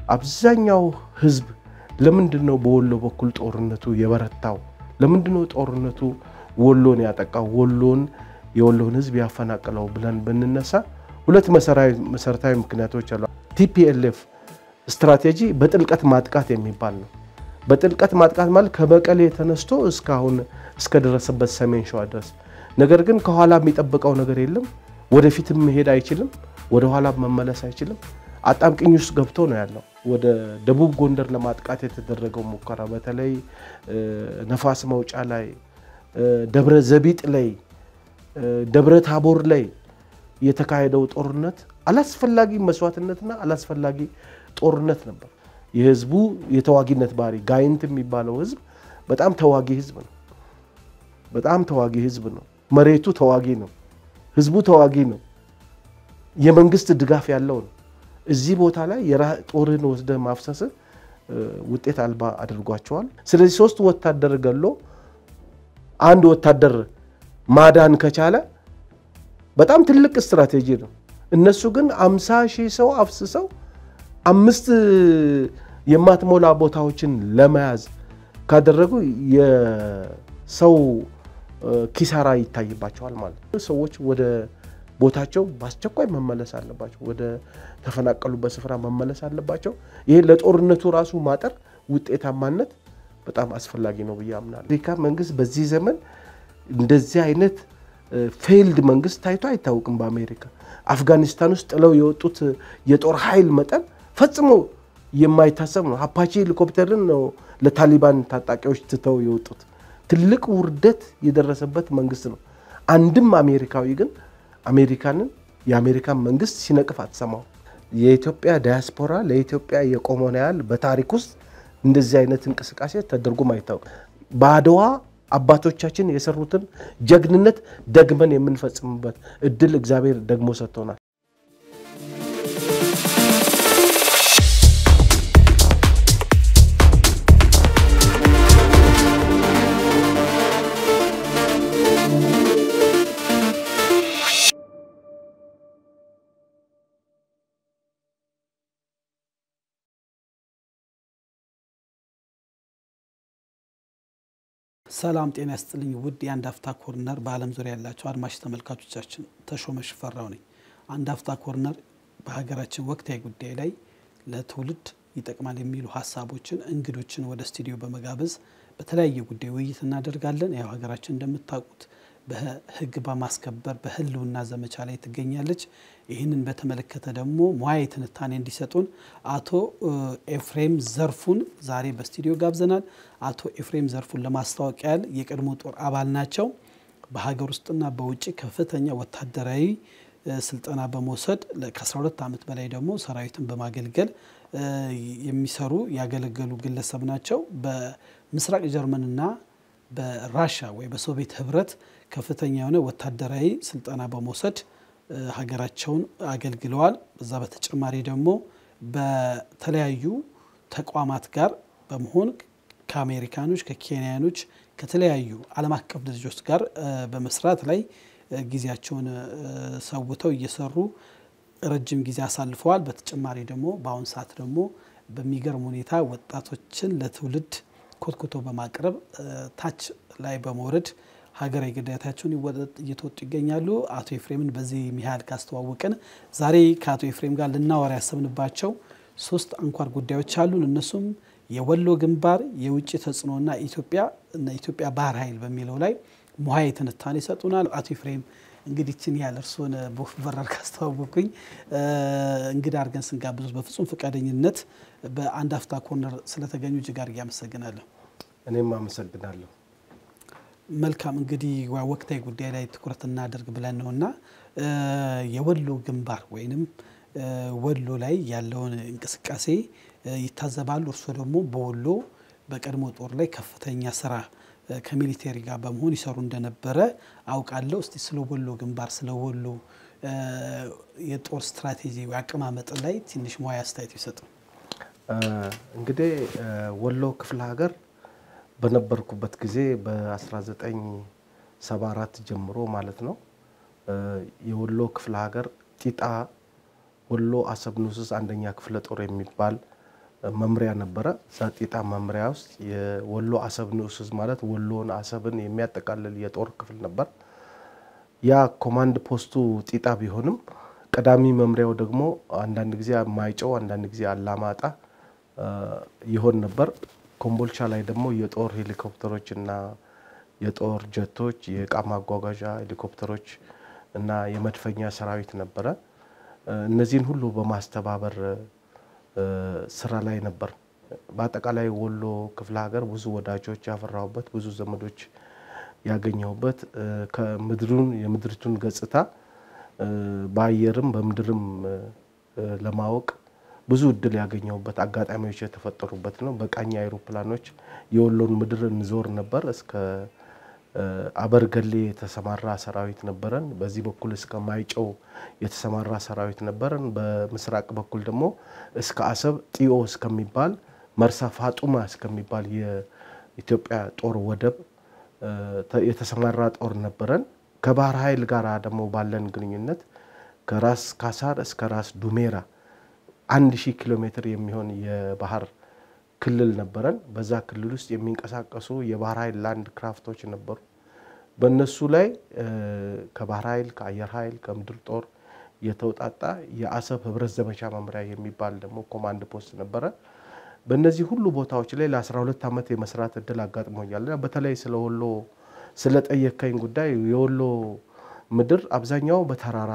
አብዛኛው ህዝብ ለምንድን ነው በወሎ በኩል ጦርነቱ የበረታው? ለምንድን ነው ጦርነቱ ወሎን ያጠቃው? ወሎን የወሎን ህዝብ ያፈናቀለው ብለን ብንነሳ ሁለት መሰረታዊ ምክንያቶች አሉ። ቲፒኤልኤፍ ስትራቴጂ በጥልቀት ማጥቃት የሚባል ነው። በጥልቀት ማጥቃት ማለት ከመቀሌ ተነስቶ እስካሁን እስከደረሰበት ሰሜን ሸዋ ድረስ። ነገር ግን ከኋላ የሚጠብቀው ነገር የለም። ወደፊትም መሄድ አይችልም። ወደኋላ መመለስ አይችልም። አጣብቅኝ ውስጥ ገብቶ ነው ያለው። ወደ ደቡብ ጎንደር ለማጥቃት የተደረገው ሙከራ በተለይ ነፋስ መውጫ ላይ፣ ደብረ ዘቢጥ ላይ፣ ደብረ ታቦር ላይ የተካሄደው ጦርነት አላስፈላጊ መስዋዕትነትና አላስፈላጊ ጦርነት ነበር። የህዝቡ የተዋጊነት ባህሪ ጋይንት የሚባለው ህዝብ በጣም ተዋጊ ህዝብ ነው። በጣም ተዋጊ ህዝብ ነው። መሬቱ ተዋጊ ነው። ህዝቡ ተዋጊ ነው። የመንግስት ድጋፍ ያለው ነው። እዚህ ቦታ ላይ ጦርህን ወስደህ ማፍሰስ ውጤት አልባ አድርጓቸዋል። ስለዚህ ሶስት ወታደር ገሎ አንድ ወታደር ማዳን ከቻለ በጣም ትልቅ ስትራቴጂ ነው። እነሱ ግን አምሳ ሺህ ሰው አፍስሰው አምስት የማትሞላ ቦታዎችን ለመያዝ ካደረጉ የሰው ኪሳራ ይታይባቸዋል ማለት ነው። ሰዎች ወደ ቦታቸው በአስቸኳይ መመለስ አለባቸው። ወደ ተፈናቀሉበት ስፍራ መመለስ አለባቸው። ይሄ ለጦርነቱ ራሱ ማጠር ውጤታማነት በጣም አስፈላጊ ነው ብዬ አምናለሁ። አሜሪካ መንግስት በዚህ ዘመን እንደዚህ አይነት ፌይልድ መንግስት ታይቶ አይታወቅም። በአሜሪካ አፍጋኒስታን ውስጥ ጥለው የወጡት የጦር ኃይል መጠን ፈጽሞ የማይታሰብ ነው። አፓቺ ሄሊኮፕተርን ነው ለታሊባን ታጣቂዎች ትተው የወጡት። ትልቅ ውርደት የደረሰበት መንግስት ነው። አንድም አሜሪካዊ ግን አሜሪካንን የአሜሪካን መንግስት ሲነቅፍ አትሰማው። የኢትዮጵያ ዳያስፖራ ለኢትዮጵያ የቆመውን ያህል በታሪክ ውስጥ እንደዚህ አይነት እንቅስቃሴ ተደርጎም አይታወቅም። በአድዋ አባቶቻችን የሰሩትን ጀግንነት ደግመን የምንፈጽምበት እድል እግዚአብሔር ደግሞ ሰጥቶናል። ሰላም ጤና ያስጥልኝ ውድ የአንድ አፍታ ኮርነር በዓለም ዙሪያ ያላቸው አድማጭ ተመልካቾቻችን ተሾመ ሽፈራው ነኝ። አንድ አፍታ ኮርነር በሀገራችን ወቅታዊ ጉዳይ ላይ ለትውልድ ይጠቅማል የሚሉ ሀሳቦችን እንግዶችን ወደ ስቱዲዮ በመጋበዝ በተለያየ ጉዳይ ውይይት እናደርጋለን። ያው ሀገራችን እንደምታውቁት በሕግ በማስከበር በህልውና ዘመቻ ላይ ትገኛለች። ይህንን በተመለከተ ደግሞ ሙያዊ ትንታኔ እንዲሰጡን አቶ ኤፍሬም ዘርፉን ዛሬ በስቱዲዮ ጋብዘናል። አቶ ኤፍሬም ዘርፉን ለማስታወቅ ያህል የቀድሞ ጦር አባል ናቸው። በሀገር ውስጥና በውጭ ከፍተኛ ወታደራዊ ስልጠና በመውሰድ ከ12 ዓመት በላይ ደግሞ ሰራዊትን በማገልገል የሚሰሩ ያገለገሉ ግለሰብ ናቸው። በምስራቅ ጀርመንና በራሻ ወይ በሶቪየት ህብረት ከፍተኛ የሆነ ወታደራዊ ስልጠና በመውሰድ ሀገራቸውን አገልግለዋል። በዛ በተጨማሪ ደግሞ በተለያዩ ተቋማት ጋር በመሆን ከአሜሪካኖች፣ ከኬንያኖች፣ ከተለያዩ ዓለም አቀፍ ድርጅቶች ጋር በመስራት ላይ ጊዜያቸውን ሰውተው እየሰሩ ረጅም ጊዜ አሳልፈዋል። በተጨማሪ ደግሞ በአሁኑ ሰዓት ደግሞ በሚገርም ሁኔታ ወጣቶችን ለትውልድ ኮትኩቶ በማቅረብ ታች ላይ በመውረድ ሀገራዊ ግዴታቸውን እየተወጡ ይገኛሉ። አቶ ኤፍሬምን በዚህ ያህል ካስተዋወቅን ዛሬ ከአቶ ኤፍሬም ጋር ልናወራ ያሰብንባቸው ሶስት አንኳር ጉዳዮች አሉን። እነሱም የወሎ ግንባር፣ የውጭ ተጽዕኖና ኢትዮጵያ እና ኢትዮጵያ ባህር ኃይል በሚለው ላይ ሙያዊ ትንታኔ ይሰጡናል። አቶ ኤፍሬም እንግዲህ ችን ያህል እርስዎን በወፍ በረር ካስተዋወቁኝ እንግዳ አድርገን ስንጋብዙት በፍጹም ፈቃደኝነት በአንድ አፍታ ኮርነር ስለተገኙ እጅግ አድርጌ አመሰግናለሁ። እኔም አመሰግናለሁ። መልካም እንግዲህ ወቅታዊ ጉዳይ ላይ ትኩረት እናደርግ ብለን ነው እና የወሎ ግንባር ወይንም ወሎ ላይ ያለውን እንቅስቃሴ ይታዘባሉ። እርስዎ ደግሞ በወሎ በቀድሞ ጦር ላይ ከፍተኛ ስራ ከሚሊቴሪ ጋር በመሆን ይሰሩ እንደነበረ አውቃለሁ። እስቲ ስለ ወሎ ግንባር ስለ ወሎ የጦር ስትራቴጂ አቀማመጥ ላይ ትንሽ ሙያ አስተያየት ይሰጡ። እንግዲህ ወሎ ክፍለ ሀገር በነበርኩበት ጊዜ በ1974 ጀምሮ ማለት ነው የወሎ ክፍለ ሀገር ጢጣ ወሎ አሰብ ንዑስ አንደኛ ክፍለ ጦር የሚባል መምሪያ ነበረ። እዛ ጢጣ መምሪያ ውስጥ የወሎ አሰብ ንዑስ ዕዝ ማለት ወሎን አሰብን የሚያጠቃልል የጦር ክፍል ነበር። ያ ኮማንድ ፖስቱ ጢጣ ቢሆንም ቀዳሚ መምሪያው ደግሞ አንዳንድ ጊዜ ማይጨው፣ አንዳንድ ጊዜ አላማጣ ይሆን ነበር። ኮምቦልቻ ላይ ደግሞ የጦር ሄሊኮፕተሮች እና የጦር ጀቶች፣ የእቃ ማጓጓዣ ሄሊኮፕተሮች እና የመድፈኛ ሰራዊት ነበረ። እነዚህን ሁሉ በማስተባበር ስራ ላይ ነበር። በአጠቃላይ ወሎ ክፍለ ሀገር ብዙ ወዳጆች ያፈራሁበት፣ ብዙ ዘመዶች ያገኘሁበት ከምድሩን የምድሪቱን ገጽታ በአየርም በምድርም ለማወቅ ብዙ እድል ያገኘሁበት አጋጣሚዎች የተፈጠሩበት ነው። በቃኝ አይሮፕላኖች የወሎን ምድር እንዞር ነበር። እስከ አበርገሌ የተሰማራ ሰራዊት ነበረን። በዚህ በኩል እስከ ማይጨው የተሰማራ ሰራዊት ነበረን። በምስራቅ በኩል ደግሞ እስከ አሰብ ጢዮ እስከሚባል መርሳ ፋጡማ እስከሚባል የኢትዮጵያ ጦር ወደብ የተሰማራ ጦር ነበረን። ከባህር ኃይል ጋር ደግሞ ባለን ግንኙነት ከራስ ካሳር እስከ ራስ ዱሜራ አንድ ሺህ ኪሎ ሜትር የሚሆን የባህር ክልል ነበረን። በዛ ክልል ውስጥ የሚንቀሳቀሱ የባህር ኃይል ላንድ ክራፍቶች ነበሩ። በእነሱ ላይ ከባህር ኃይል፣ ከአየር ኃይል፣ ከምድር ጦር የተውጣጣ የአሰብ ህብረት ዘመቻ መምሪያ የሚባል ደግሞ ኮማንድ ፖስት ነበረ። በእነዚህ ሁሉ ቦታዎች ላይ ለ12 ዓመት የመስራት እድል አጋጥሞኛል። በተለይ ስለ ወሎ ስለጠየከኝ ጉዳይ የወሎ ምድር አብዛኛው በተራራ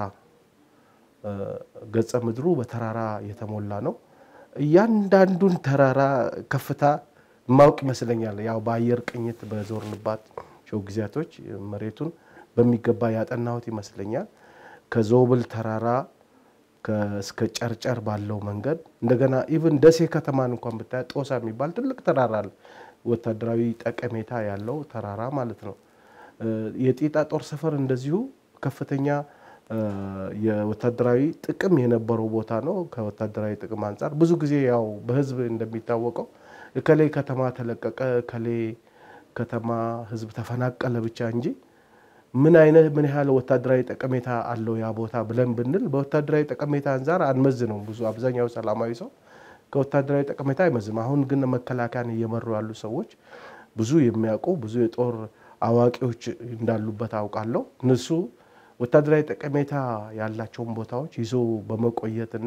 ገጸ ምድሩ በተራራ የተሞላ ነው። እያንዳንዱን ተራራ ከፍታ ማወቅ ይመስለኛል። ያው በአየር ቅኝት በዞርንባቸው ጊዜያቶች መሬቱን በሚገባ ያጠናሁት ይመስለኛል። ከዞብል ተራራ እስከ ጨርጨር ባለው መንገድ እንደገና ኢቭን ደሴ ከተማን እንኳን ብታይ ጦሳ የሚባል ትልቅ ተራራ አለ። ወታደራዊ ጠቀሜታ ያለው ተራራ ማለት ነው። የጢጣ ጦር ሰፈር እንደዚሁ ከፍተኛ የወታደራዊ ጥቅም የነበረው ቦታ ነው። ከወታደራዊ ጥቅም አንጻር ብዙ ጊዜ ያው በህዝብ እንደሚታወቀው እከሌ ከተማ ተለቀቀ፣ እከሌ ከተማ ህዝብ ተፈናቀለ ብቻ እንጂ ምን አይነት ምን ያህል ወታደራዊ ጠቀሜታ አለው ያ ቦታ ብለን ብንል በወታደራዊ ጠቀሜታ አንጻር አንመዝነው። ብዙ አብዛኛው ሰላማዊ ሰው ከወታደራዊ ጠቀሜታ አይመዝም። አሁን ግን መከላከያን እየመሩ ያሉ ሰዎች ብዙ የሚያውቁ ብዙ የጦር አዋቂዎች እንዳሉበት አውቃለሁ። እነሱ ወታደራዊ ጠቀሜታ ያላቸውን ቦታዎች ይዞ በመቆየት እና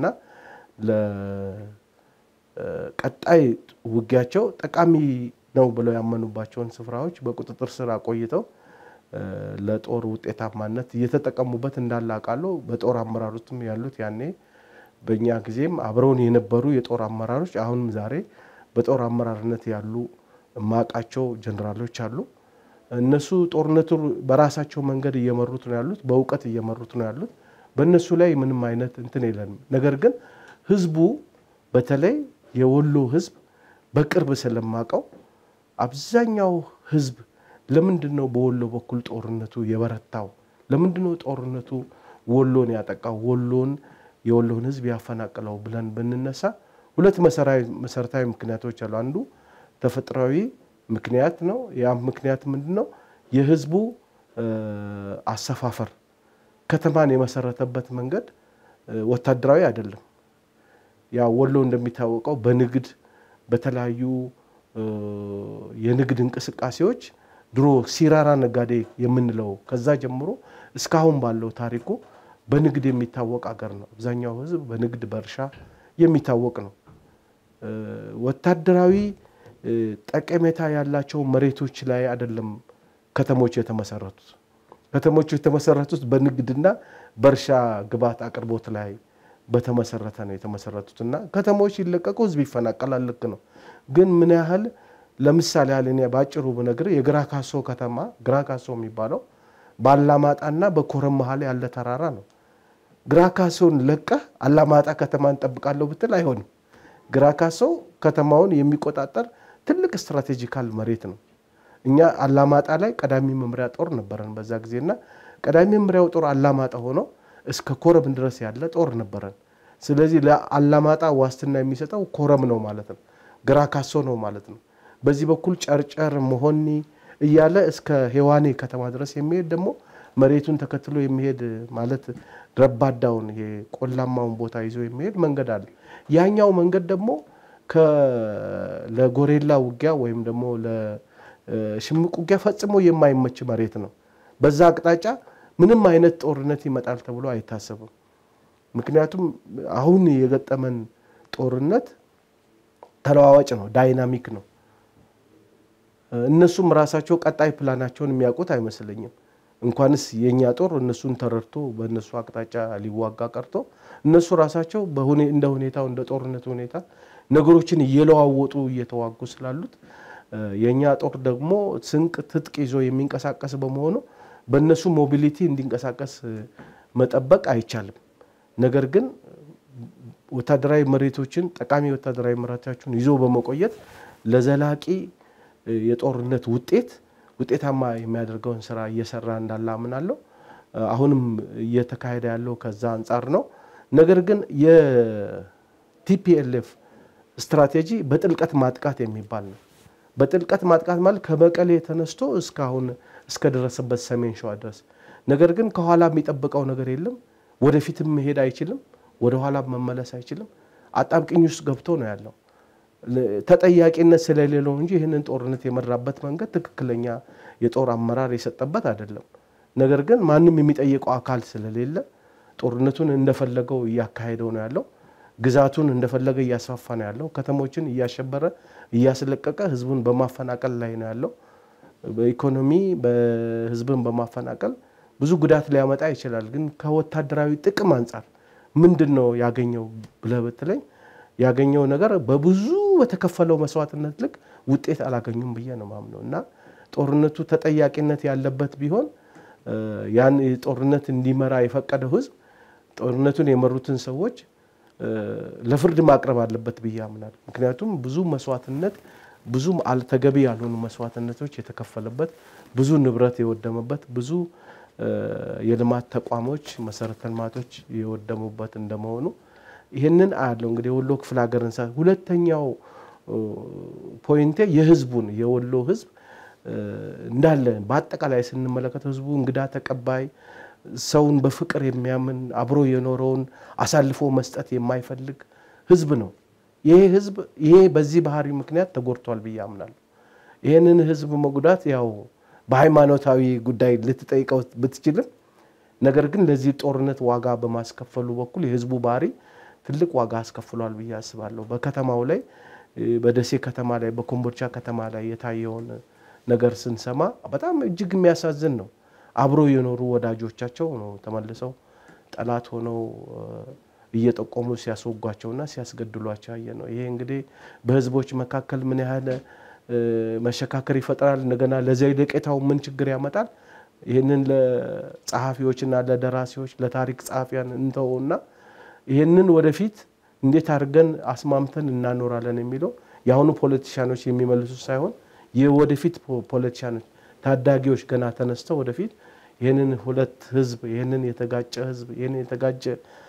ለቀጣይ ውጊያቸው ጠቃሚ ነው ብለው ያመኑባቸውን ስፍራዎች በቁጥጥር ስር አቆይተው ለጦር ውጤታማነት እየተጠቀሙበት እንዳለ አውቃለሁ። በጦር አመራር ውስጥም ያሉት ያኔ በእኛ ጊዜም አብረውን የነበሩ የጦር አመራሮች አሁንም ዛሬ በጦር አመራርነት ያሉ ማቃቸው ጀኔራሎች አሉ። እነሱ ጦርነቱ በራሳቸው መንገድ እየመሩት ነው ያሉት፣ በእውቀት እየመሩት ነው ያሉት። በእነሱ ላይ ምንም አይነት እንትን የለንም። ነገር ግን ህዝቡ በተለይ የወሎ ህዝብ በቅርብ ስለማቀው አብዛኛው ህዝብ ለምንድን ነው በወሎ በኩል ጦርነቱ የበረታው? ለምንድን ነው ጦርነቱ ወሎን ያጠቃው? ወሎን የወሎን ህዝብ ያፈናቅለው ብለን ብንነሳ ሁለት መሰረታዊ ምክንያቶች አሉ። አንዱ ተፈጥሯዊ ምክንያት ነው። ያም ምክንያት ምንድን ነው? የህዝቡ አሰፋፈር ከተማን የመሰረተበት መንገድ ወታደራዊ አይደለም። ያ ወሎ እንደሚታወቀው በንግድ በተለያዩ የንግድ እንቅስቃሴዎች ድሮ ሲራራ ነጋዴ የምንለው ከዛ ጀምሮ እስካሁን ባለው ታሪኩ በንግድ የሚታወቅ አገር ነው። አብዛኛው ህዝብ በንግድ በእርሻ የሚታወቅ ነው። ወታደራዊ ጠቀሜታ ያላቸው መሬቶች ላይ አይደለም ከተሞች የተመሰረቱት። ከተሞች የተመሰረቱት በንግድና በእርሻ ግብዓት አቅርቦት ላይ በተመሰረተ ነው የተመሰረቱት እና ከተሞች ሲለቀቁ ህዝብ ይፈናቀላል። ልክ ነው። ግን ምን ያህል ለምሳሌ ያህል እኔ ባጭሩ ብነግር የግራ ካሶ ከተማ ግራ ካሶ የሚባለው በአላማጣና በኮረም መሀል ያለ ተራራ ነው። ግራ ካሶን ለቀህ አላማጣ ከተማ እንጠብቃለሁ ብትል አይሆንም። ግራ ካሶ ከተማውን የሚቆጣጠር ትልቅ ስትራቴጂካል መሬት ነው። እኛ አላማጣ ላይ ቀዳሚ መምሪያ ጦር ነበረን በዛ ጊዜና ቀዳሚ መምሪያው ጦር አላማጣ ሆኖ እስከ ኮረም ድረስ ያለ ጦር ነበረን። ስለዚህ ለአላማጣ ዋስትና የሚሰጠው ኮረም ነው ማለት ነው፣ ግራ ካሶ ነው ማለት ነው። በዚህ በኩል ጨርጨር፣ መሆኒ እያለ እስከ ሄዋኔ ከተማ ድረስ የሚሄድ ደግሞ መሬቱን ተከትሎ የሚሄድ ማለት ረባዳውን ይሄ ቆላማውን ቦታ ይዞ የሚሄድ መንገድ አለ። ያኛው መንገድ ደግሞ ለጎሬላ ውጊያ ወይም ደግሞ ለሽምቅ ውጊያ ፈጽሞ የማይመች መሬት ነው። በዛ አቅጣጫ ምንም አይነት ጦርነት ይመጣል ተብሎ አይታሰብም። ምክንያቱም አሁን የገጠመን ጦርነት ተለዋዋጭ ነው፣ ዳይናሚክ ነው። እነሱም ራሳቸው ቀጣይ ፕላናቸውን የሚያውቁት አይመስለኝም። እንኳንስ የእኛ ጦር እነሱን ተረድቶ በእነሱ አቅጣጫ ሊዋጋ ቀርቶ እነሱ ራሳቸው እንደ ሁኔታው እንደ ጦርነቱ ሁኔታ ነገሮችን እየለዋወጡ እየተዋጉ ስላሉት የእኛ ጦር ደግሞ ስንቅ ትጥቅ ይዞ የሚንቀሳቀስ በመሆኑ በእነሱ ሞቢሊቲ እንዲንቀሳቀስ መጠበቅ አይቻልም። ነገር ግን ወታደራዊ መሬቶችን ጠቃሚ ወታደራዊ መሬቶችን ይዞ በመቆየት ለዘላቂ የጦርነት ውጤት ውጤታማ የሚያደርገውን ስራ እየሰራ እንዳለ አምናለሁ። አሁንም እየተካሄደ ያለው ከዛ አንጻር ነው። ነገር ግን የቲፒኤልኤፍ ስትራቴጂ በጥልቀት ማጥቃት የሚባል ነው። በጥልቀት ማጥቃት ማለት ከመቀሌ ተነስቶ እስካሁን እስከደረሰበት ሰሜን ሸዋ ድረስ። ነገር ግን ከኋላ የሚጠብቀው ነገር የለም። ወደፊትም መሄድ አይችልም። ወደኋላ መመለስ አይችልም። አጣብቅኝ ውስጥ ገብቶ ነው ያለው። ተጠያቂነት ስለሌለው እንጂ ይህንን ጦርነት የመራበት መንገድ ትክክለኛ የጦር አመራር የሰጠበት አይደለም። ነገር ግን ማንም የሚጠይቀው አካል ስለሌለ ጦርነቱን እንደፈለገው እያካሄደው ነው ያለው። ግዛቱን እንደፈለገ እያስፋፋ ነው ያለው። ከተሞችን እያሸበረ እያስለቀቀ ህዝቡን በማፈናቀል ላይ ነው ያለው። በኢኮኖሚ በህዝብን በማፈናቀል ብዙ ጉዳት ሊያመጣ ይችላል። ግን ከወታደራዊ ጥቅም አንጻር ምንድን ነው ያገኘው ብለህ ብትለኝ ያገኘው ነገር በብዙ በተከፈለው መስዋዕትነት ልክ ውጤት አላገኙም ብዬ ነው ማምነው እና ጦርነቱ ተጠያቂነት ያለበት ቢሆን ያን ጦርነት እንዲመራ የፈቀደው ህዝብ ጦርነቱን የመሩትን ሰዎች ለፍርድ ማቅረብ አለበት ብዬ አምናለሁ። ምክንያቱም ብዙ መስዋዕትነት ብዙ ተገቢ ያልሆኑ መስዋዕትነቶች የተከፈለበት ብዙ ንብረት የወደመበት ብዙ የልማት ተቋሞች መሰረተ ልማቶች የወደሙበት እንደመሆኑ ይህንን አያለው እንግዲህ የወሎ ክፍለ ሀገርን ሳ ሁለተኛው ፖይንቴ የህዝቡን የወሎ ህዝብ እንዳለ በአጠቃላይ ስንመለከተው ህዝቡ እንግዳ ተቀባይ ሰውን በፍቅር የሚያምን አብሮ የኖረውን አሳልፎ መስጠት የማይፈልግ ህዝብ ነው። ይሄ ህዝብ ይሄ በዚህ ባህሪ ምክንያት ተጎድቷል ብዬ አምናለሁ። ይህንን ህዝብ መጉዳት ያው በሃይማኖታዊ ጉዳይ ልትጠይቀው ብትችልም ነገር ግን ለዚህ ጦርነት ዋጋ በማስከፈሉ በኩል የህዝቡ ባህሪ ትልቅ ዋጋ አስከፍሏል ብዬ አስባለሁ። በከተማው ላይ በደሴ ከተማ ላይ በኮምቦልቻ ከተማ ላይ የታየውን ነገር ስንሰማ በጣም እጅግ የሚያሳዝን ነው። አብሮ የኖሩ ወዳጆቻቸው ነው ተመልሰው ጠላት ሆነው እየጠቆሙ ሲያስወጓቸውና ሲያስገድሏቸው ያየ ነው። ይሄ እንግዲህ በህዝቦች መካከል ምን ያህል መሸካከር ይፈጥራል፣ እንደገና ለዘለቄታው ምን ችግር ያመጣል፣ ይህንን ለጸሐፊዎችና ለደራሲዎች ለታሪክ ጸሐፊያን እንተውና ይህንን ወደፊት እንዴት አድርገን አስማምተን እናኖራለን የሚለው የአሁኑ ፖለቲሻኖች የሚመልሱ ሳይሆን የወደፊት ፖለቲሻኖች ታዳጊዎች ገና ተነስተው ወደፊት ይህንን ሁለት ህዝብ ይህንን የተጋጨ ህዝብ ይህንን የተጋጨ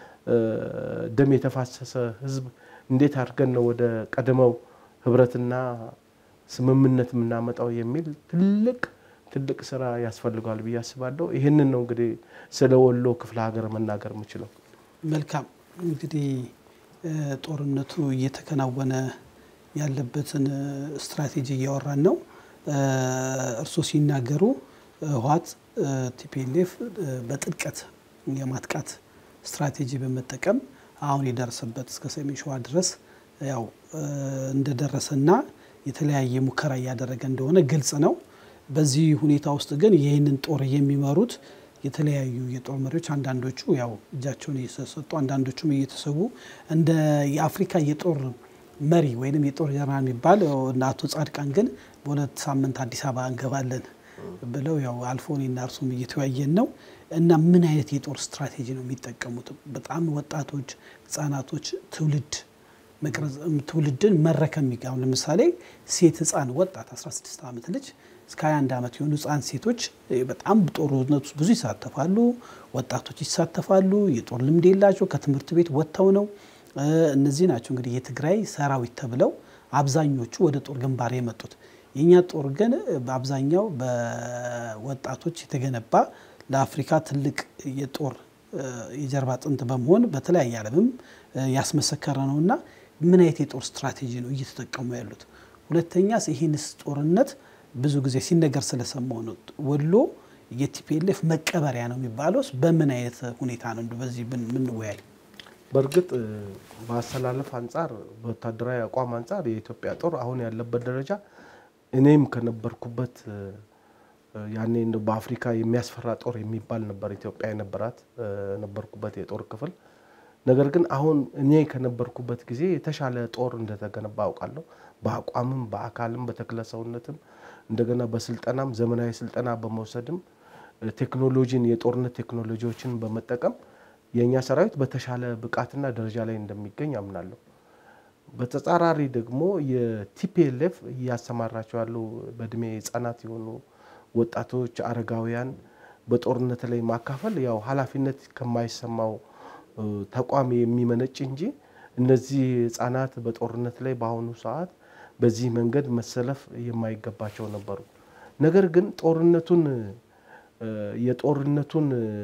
ደም የተፋሰሰ ህዝብ እንዴት አድርገን ነው ወደ ቀደመው ህብረትና ስምምነት የምናመጣው የሚል ትልቅ ትልቅ ስራ ያስፈልገዋል ብዬ አስባለሁ። ይህንን ነው እንግዲህ ስለ ወሎ ክፍለ ሀገር መናገር የምችለው። መልካም እንግዲህ ጦርነቱ እየተከናወነ ያለበትን ስትራቴጂ እያወራን ነው። እርስዎ ሲናገሩ ህወሓት ቲፒኤልኤፍ በጥልቀት የማጥቃት ስትራቴጂ በመጠቀም አሁን የደረሰበት እስከ ሰሜን ሸዋ ድረስ ያው እንደደረሰና የተለያየ ሙከራ እያደረገ እንደሆነ ግልጽ ነው። በዚህ ሁኔታ ውስጥ ግን ይህንን ጦር የሚመሩት የተለያዩ የጦር መሪዎች አንዳንዶቹ ያው እጃቸውን እየሰጡ አንዳንዶቹም እየተሰዉ እንደ የአፍሪካ የጦር መሪ ወይም የጦር ጀነራል የሚባል አቶ ጻድቃን ግን በሁለት ሳምንት አዲስ አበባ እንገባለን ብለው ያው አልፎ እኔና እርሱም እየተወያየን ነው። እና ምን አይነት የጦር ስትራቴጂ ነው የሚጠቀሙት? በጣም ወጣቶች፣ ህጻናቶች ትውልድ መቅረጽ ትውልድን መረከም የሚገ ለምሳሌ ሴት ህፃን ወጣት 16 ዓመት ልጅ እስከ 21 ዓመት የሆኑ ህፃን ሴቶች በጣም ጦርነት ውስጥ ብዙ ይሳተፋሉ። ወጣቶች ይሳተፋሉ። የጦር ልምድ የላቸው ከትምህርት ቤት ወጥተው ነው። እነዚህ ናቸው እንግዲህ የትግራይ ሰራዊት ተብለው አብዛኞቹ ወደ ጦር ግንባር የመጡት። የእኛ ጦር ግን በአብዛኛው በወጣቶች የተገነባ ለአፍሪካ ትልቅ የጦር የጀርባ አጥንት በመሆን በተለያየ ዓለምም ያስመሰከረ ነው እና ምን አይነት የጦር ስትራቴጂ ነው እየተጠቀሙ ያሉት? ሁለተኛስ ይህንስ ጦርነት ብዙ ጊዜ ሲነገር ስለሰማው ነው ወሎ የቲፒኤልኤፍ መቀበሪያ ነው የሚባለውስ በምን አይነት ሁኔታ ነው? እንደው በዚህ ምንወያይ በእርግጥ በአሰላለፍ አንጻር በወታደራዊ አቋም አንጻር የኢትዮጵያ ጦር አሁን ያለበት ደረጃ እኔም ከነበርኩበት ያኔ እንደው በአፍሪካ የሚያስፈራ ጦር የሚባል ነበር ኢትዮጵያ የነበራት ነበርኩበት የጦር ክፍል። ነገር ግን አሁን እኔ ከነበርኩበት ጊዜ የተሻለ ጦር እንደተገነባ አውቃለሁ። በአቋምም በአካልም በተክለ ሰውነትም እንደገና በስልጠናም ዘመናዊ ስልጠና በመውሰድም ቴክኖሎጂን የጦርነት ቴክኖሎጂዎችን በመጠቀም የእኛ ሰራዊት በተሻለ ብቃትና ደረጃ ላይ እንደሚገኝ አምናለሁ። በተጻራሪ ደግሞ የቲፒኤልኤፍ እያሰማራቸው ያሉ በእድሜ ህጻናት የሆኑ ወጣቶች፣ አረጋውያን በጦርነት ላይ ማካፈል ያው ኃላፊነት ከማይሰማው ተቋም የሚመነጭ እንጂ እነዚህ ህጻናት በጦርነት ላይ በአሁኑ ሰዓት በዚህ መንገድ መሰለፍ የማይገባቸው ነበሩ። ነገር ግን ጦርነቱን የጦርነቱን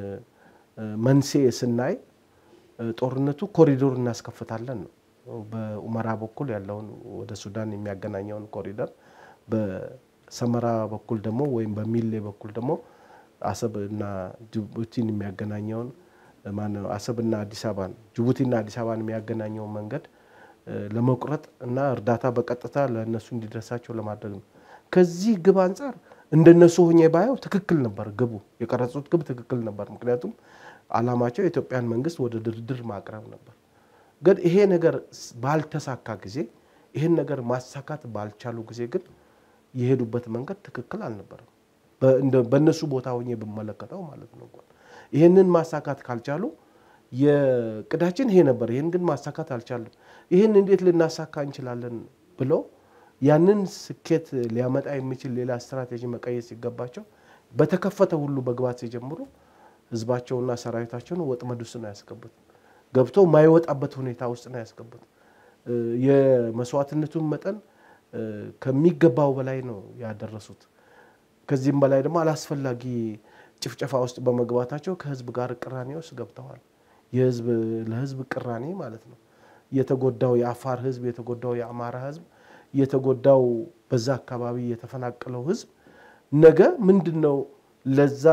መንስኤ ስናይ ጦርነቱ ኮሪዶር እናስከፍታለን ነው። በኡመራ በኩል ያለውን ወደ ሱዳን የሚያገናኘውን ኮሪደር በሰመራ በኩል ደግሞ ወይም በሚሌ በኩል ደግሞ አሰብ እና ጅቡቲን የሚያገናኘውን ማነው አሰብና አዲስ አበባን ጅቡቲና አዲስ አበባን የሚያገናኘውን መንገድ ለመቁረጥ እና እርዳታ በቀጥታ ለእነሱ እንዲደርሳቸው ለማድረግ ነው። ከዚህ ግብ አንጻር እንደነሱ ሆኜ ባየው ትክክል ነበር። ግቡ የቀረጹት ግብ ትክክል ነበር። ምክንያቱም አላማቸው የኢትዮጵያን መንግስት ወደ ድርድር ማቅረብ ነበር። ግን ይሄ ነገር ባልተሳካ ጊዜ ይህን ነገር ማሳካት ባልቻሉ ጊዜ ግን የሄዱበት መንገድ ትክክል አልነበረም። በእነሱ ቦታ ሆኜ ብመለከተው ማለት ነው። ይህንን ማሳካት ካልቻሉ የቅዳችን ይሄ ነበር፣ ይህን ግን ማሳካት አልቻሉም። ይህን እንዴት ልናሳካ እንችላለን ብለው ያንን ስኬት ሊያመጣ የሚችል ሌላ ስትራቴጂ መቀየስ ሲገባቸው በተከፈተ ሁሉ መግባት ሲጀምሩ ህዝባቸውና ሰራዊታቸውን ወጥመድ ውስጥ ነው ያስገቡት። ገብቶ የማይወጣበት ሁኔታ ውስጥ ነው ያስገቡት። የመስዋዕትነቱን መጠን ከሚገባው በላይ ነው ያደረሱት። ከዚህም በላይ ደግሞ አላስፈላጊ ጭፍጨፋ ውስጥ በመግባታቸው ከህዝብ ጋር ቅራኔ ውስጥ ገብተዋል። የህዝብ ለህዝብ ቅራኔ ማለት ነው። የተጎዳው የአፋር ህዝብ፣ የተጎዳው የአማራ ህዝብ፣ የተጎዳው በዛ አካባቢ የተፈናቀለው ህዝብ ነገ ምንድን ነው ለዛ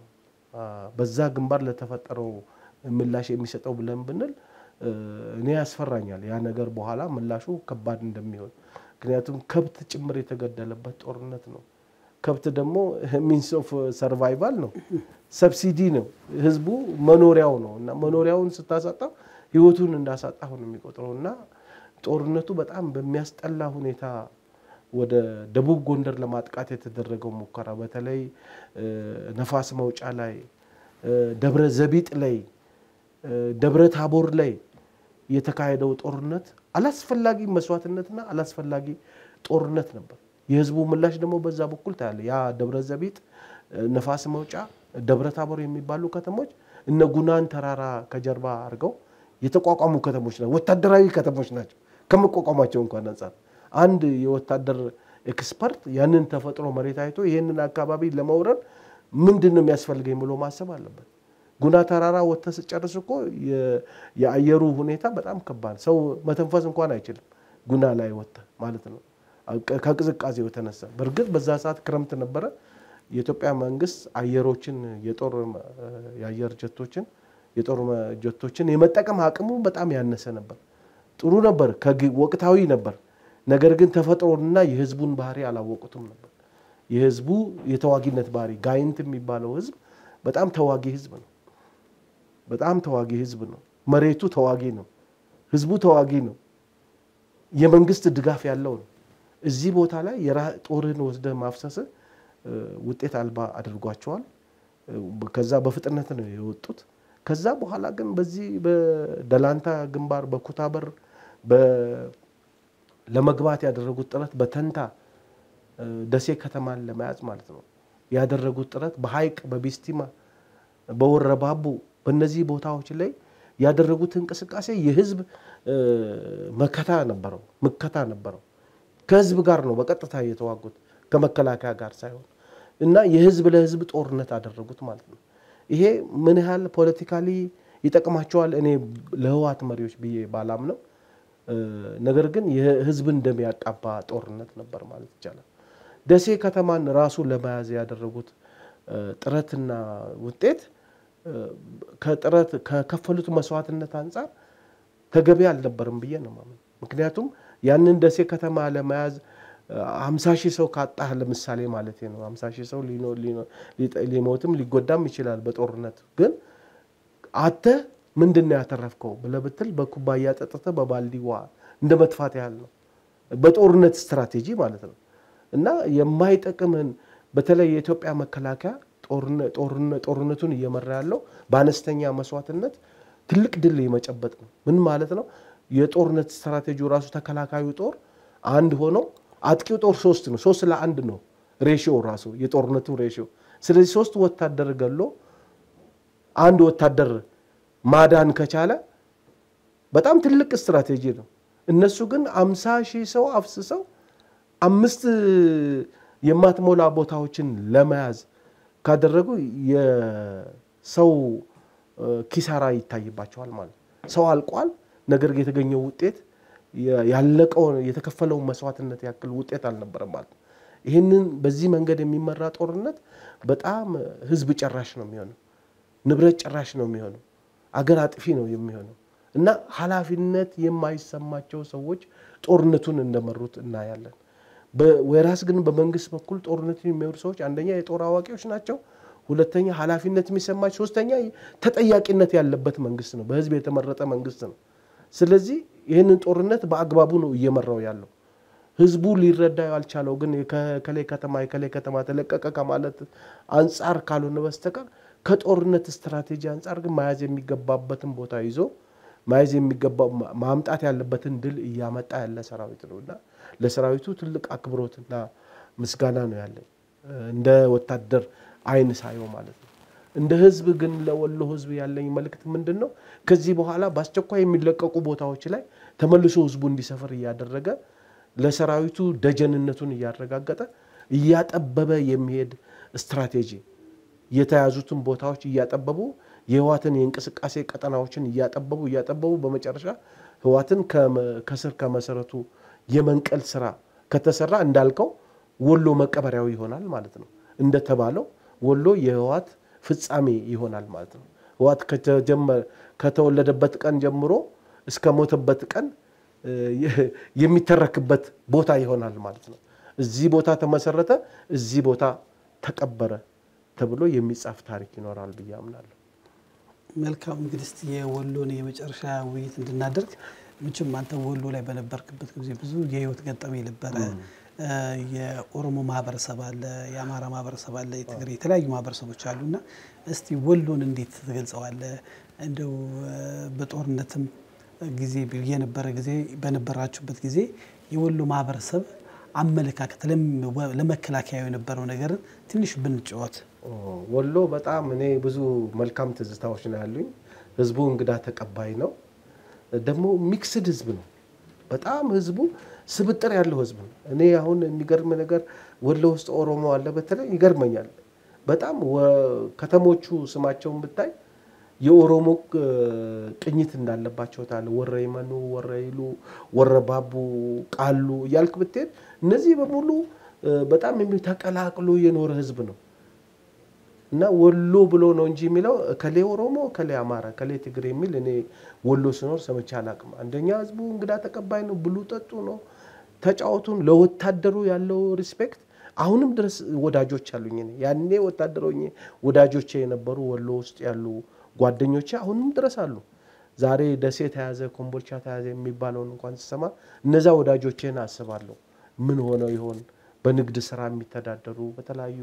በዛ ግንባር ለተፈጠረው ምላሽ የሚሰጠው ብለን ብንል እኔ ያስፈራኛል። ያ ነገር በኋላ ምላሹ ከባድ እንደሚሆን ምክንያቱም ከብት ጭምር የተገደለበት ጦርነት ነው። ከብት ደግሞ ሚንስ ኦፍ ሰርቫይቫል ነው፣ ሰብሲዲ ነው፣ ህዝቡ መኖሪያው ነው እና መኖሪያውን ስታሳጣው ህይወቱን እንዳሳጣሁ ነው የሚቆጥረው እና ጦርነቱ በጣም በሚያስጠላ ሁኔታ ወደ ደቡብ ጎንደር ለማጥቃት የተደረገው ሙከራ በተለይ ነፋስ መውጫ ላይ፣ ደብረ ዘቢጥ ላይ፣ ደብረ ታቦር ላይ የተካሄደው ጦርነት አላስፈላጊ መስዋዕትነትና አላስፈላጊ ጦርነት ነበር። የህዝቡ ምላሽ ደግሞ በዛ በኩል ታያለ። ያ ደብረ ዘቢጥ፣ ነፋስ መውጫ፣ ደብረ ታቦር የሚባሉ ከተሞች እነ ጉናን ተራራ ከጀርባ አድርገው የተቋቋሙ ከተሞች ናቸው። ወታደራዊ ከተሞች ናቸው ከመቋቋማቸው እንኳን አንጻር አንድ የወታደር ኤክስፐርት ያንን ተፈጥሮ መሬት አይቶ ይህንን አካባቢ ለመውረድ ምንድን ነው የሚያስፈልገኝ ብሎ ማሰብ አለበት። ጉና ተራራ ወጥተህ ስጨርስ እኮ የአየሩ ሁኔታ በጣም ከባድ፣ ሰው መተንፈስ እንኳን አይችልም። ጉና ላይ ወጥተህ ማለት ነው ከቅዝቃዜው የተነሳ። በእርግጥ በዛ ሰዓት ክረምት ነበረ። የኢትዮጵያ መንግስት አየሮችን የጦር የአየር ጀቶችን የጦር ጀቶችን የመጠቀም አቅሙ በጣም ያነሰ ነበር። ጥሩ ነበር፣ ወቅታዊ ነበር። ነገር ግን ተፈጥሮንና የህዝቡን ባህሪ አላወቁትም ነበር። የህዝቡ የተዋጊነት ባህሪ ጋይንት የሚባለው ህዝብ በጣም ተዋጊ ህዝብ ነው። በጣም ተዋጊ ህዝብ ነው። መሬቱ ተዋጊ ነው። ህዝቡ ተዋጊ ነው። የመንግስት ድጋፍ ያለው ነው። እዚህ ቦታ ላይ ጦርህን ወስደህ ማፍሰስ ውጤት አልባ አድርጓቸዋል። ከዛ በፍጥነት ነው የወጡት። ከዛ በኋላ ግን በዚህ በደላንታ ግንባር በኩታበር ለመግባት ያደረጉት ጥረት በተንታ ደሴ ከተማን ለመያዝ ማለት ነው ያደረጉት ጥረት በሀይቅ በቢስቲማ በወረባቡ በእነዚህ ቦታዎች ላይ ያደረጉት እንቅስቃሴ የህዝብ መከታ ነበረው ምከታ ነበረው። ከህዝብ ጋር ነው በቀጥታ የተዋጉት ከመከላከያ ጋር ሳይሆን እና የህዝብ ለህዝብ ጦርነት አደረጉት ማለት ነው። ይሄ ምን ያህል ፖለቲካሊ ይጠቅማቸዋል እኔ ለህወሓት መሪዎች ብዬ ባላምነው ነገር ግን የህዝብን ደም ያቃባ ጦርነት ነበር ማለት ይቻላል። ደሴ ከተማን ራሱ ለመያዝ ያደረጉት ጥረትና ውጤት ከጥረት ከከፈሉት መስዋዕትነት አንጻር ተገቢ አልነበርም ብዬ ነው ማምን። ምክንያቱም ያንን ደሴ ከተማ ለመያዝ ሀምሳ ሺህ ሰው ካጣህ ለምሳሌ ማለት ነው ሀምሳ ሺህ ሰው ሊሞትም ሊጎዳም ይችላል በጦርነት ግን አተህ ምንድን ነው ያተረፍከው ብለህ ብትል በኩባያ ጠጥተህ በባልዲ ውሃ እንደ መጥፋት ያህል ነው በጦርነት ስትራቴጂ ማለት ነው እና የማይጠቅምህን በተለይ የኢትዮጵያ መከላከያ ጦርነቱን እየመራ ያለው በአነስተኛ መስዋዕትነት ትልቅ ድል የመጨበጥ ነው። ምን ማለት ነው? የጦርነት ስትራቴጂው ራሱ ተከላካዩ ጦር አንድ ሆኖ አጥቂው ጦር ሶስት ነው። ሶስት ለአንድ ነው ሬሽዮ ራሱ የጦርነቱ ሬሽዮ። ስለዚህ ሶስት ወታደር ገሎ አንድ ወታደር ማዳን ከቻለ በጣም ትልቅ ስትራቴጂ ነው። እነሱ ግን አምሳ ሺህ ሰው አፍስሰው አምስት የማትሞላ ቦታዎችን ለመያዝ ካደረጉ የሰው ኪሳራ ይታይባቸዋል ማለት ሰው አልቋል። ነገር ግን የተገኘው ውጤት ያለቀው የተከፈለውን መስዋዕትነት ያክል ውጤት አልነበረም ማለት ነው። ይህንን በዚህ መንገድ የሚመራ ጦርነት በጣም ህዝብ ጨራሽ ነው የሚሆነው፣ ንብረት ጨራሽ ነው የሚሆነው፣ አገር አጥፊ ነው የሚሆነው እና ኃላፊነት የማይሰማቸው ሰዎች ጦርነቱን እንደመሩት እናያለን። ወይራስ ግን በመንግስት በኩል ጦርነቱን የሚመሩ ሰዎች አንደኛ የጦር አዋቂዎች ናቸው፣ ሁለተኛ ኃላፊነት የሚሰማቸው፣ ሶስተኛ ተጠያቂነት ያለበት መንግስት ነው፣ በህዝብ የተመረጠ መንግስት ነው። ስለዚህ ይህንን ጦርነት በአግባቡ ነው እየመራው ያለው። ህዝቡ ሊረዳ ያልቻለው ግን ከከሌ ከተማ የከሌ ከተማ ተለቀቀ ከማለት አንጻር ካልሆነ በስተቀር ከጦርነት ስትራቴጂ አንጻር ግን መያዝ የሚገባበትን ቦታ ይዞ መያዝ የሚገባ ማምጣት ያለበትን ድል እያመጣ ያለ ሰራዊት ነው እና ለሰራዊቱ ትልቅ አክብሮትና ምስጋና ነው ያለኝ እንደ ወታደር አይን ሳየው ማለት ነው። እንደ ህዝብ ግን ለወሎ ህዝብ ያለኝ መልእክት ምንድን ነው? ከዚህ በኋላ በአስቸኳይ የሚለቀቁ ቦታዎች ላይ ተመልሶ ህዝቡ እንዲሰፍር እያደረገ ለሰራዊቱ ደጀንነቱን እያረጋገጠ እያጠበበ የሚሄድ ስትራቴጂ የተያዙትን ቦታዎች እያጠበቡ የህዋትን የእንቅስቃሴ ቀጠናዎችን እያጠበቡ እያጠበቡ በመጨረሻ ህዋትን ከስር ከመሰረቱ የመንቀል ስራ ከተሰራ እንዳልከው ወሎ መቀበሪያው ይሆናል ማለት ነው። እንደተባለው ወሎ የህዋት ፍጻሜ ይሆናል ማለት ነው። ህዋት ከተወለደበት ቀን ጀምሮ እስከ ሞተበት ቀን የሚተረክበት ቦታ ይሆናል ማለት ነው። እዚህ ቦታ ተመሰረተ፣ እዚህ ቦታ ተቀበረ ተብሎ የሚጻፍ ታሪክ ይኖራል ብዬ አምናለሁ። መልካም እንግዲህ እስቲ የወሎን የመጨረሻ ውይይት እንድናደርግ ምችም አንተ ወሎ ላይ በነበርክበት ጊዜ ብዙ የህይወት ገጠመኝ ነበረ። የኦሮሞ ማህበረሰብ አለ፣ የአማራ ማህበረሰብ አለ፣ የትግሬ የተለያዩ ማህበረሰቦች አሉና እስቲ ወሎን እንዴት ትገልጸዋለህ? እንደው በጦርነትም ጊዜ የነበረ ጊዜ በነበራችሁበት ጊዜ የወሎ ማህበረሰብ አመለካከት ለመከላከያ የነበረው ነገርን ትንሽ ብንጫወት። ወሎ በጣም እኔ ብዙ መልካም ትዝታዎች ነው ያሉኝ። ህዝቡ እንግዳ ተቀባይ ነው። ደግሞ ሚክስድ ህዝብ ነው። በጣም ህዝቡ ስብጥር ያለው ህዝብ ነው። እኔ አሁን የሚገርም ነገር ወሎ ውስጥ ኦሮሞ አለ፣ በተለይ ይገርመኛል በጣም ከተሞቹ ስማቸውን ብታይ የኦሮሞ ቅኝት እንዳለባቸው ታለ ወረይመኑ፣ ወረይሉ፣ ወረባቡ፣ ቃሉ እያልክ ብትሄድ እነዚህ በሙሉ በጣም ተቀላቅሎ የኖረ ህዝብ ነው እና ወሎ ብሎ ነው እንጂ የሚለው ከሌ ኦሮሞ፣ ከሌ አማራ፣ ከሌ ትግሬ የሚል እኔ ወሎ ስኖር ሰምቼ አላቅም። አንደኛ ህዝቡ እንግዳ ተቀባይ ነው፣ ብሉ ጠጡ ነው፣ ተጫወቱን። ለወታደሩ ያለው ሪስፔክት አሁንም ድረስ ወዳጆች አሉኝ። እኔ ያኔ ወታደር ሆኜ ወዳጆቼ የነበሩ ወሎ ውስጥ ያሉ ጓደኞቼ አሁንም ድረስ አሉ። ዛሬ ደሴ ተያዘ፣ ኮምቦልቻ ተያዘ የሚባለውን እንኳን ስሰማ እነዛ ወዳጆቼን አስባለሁ። ምን ሆነው ይሆን? በንግድ ስራ የሚተዳደሩ በተለያዩ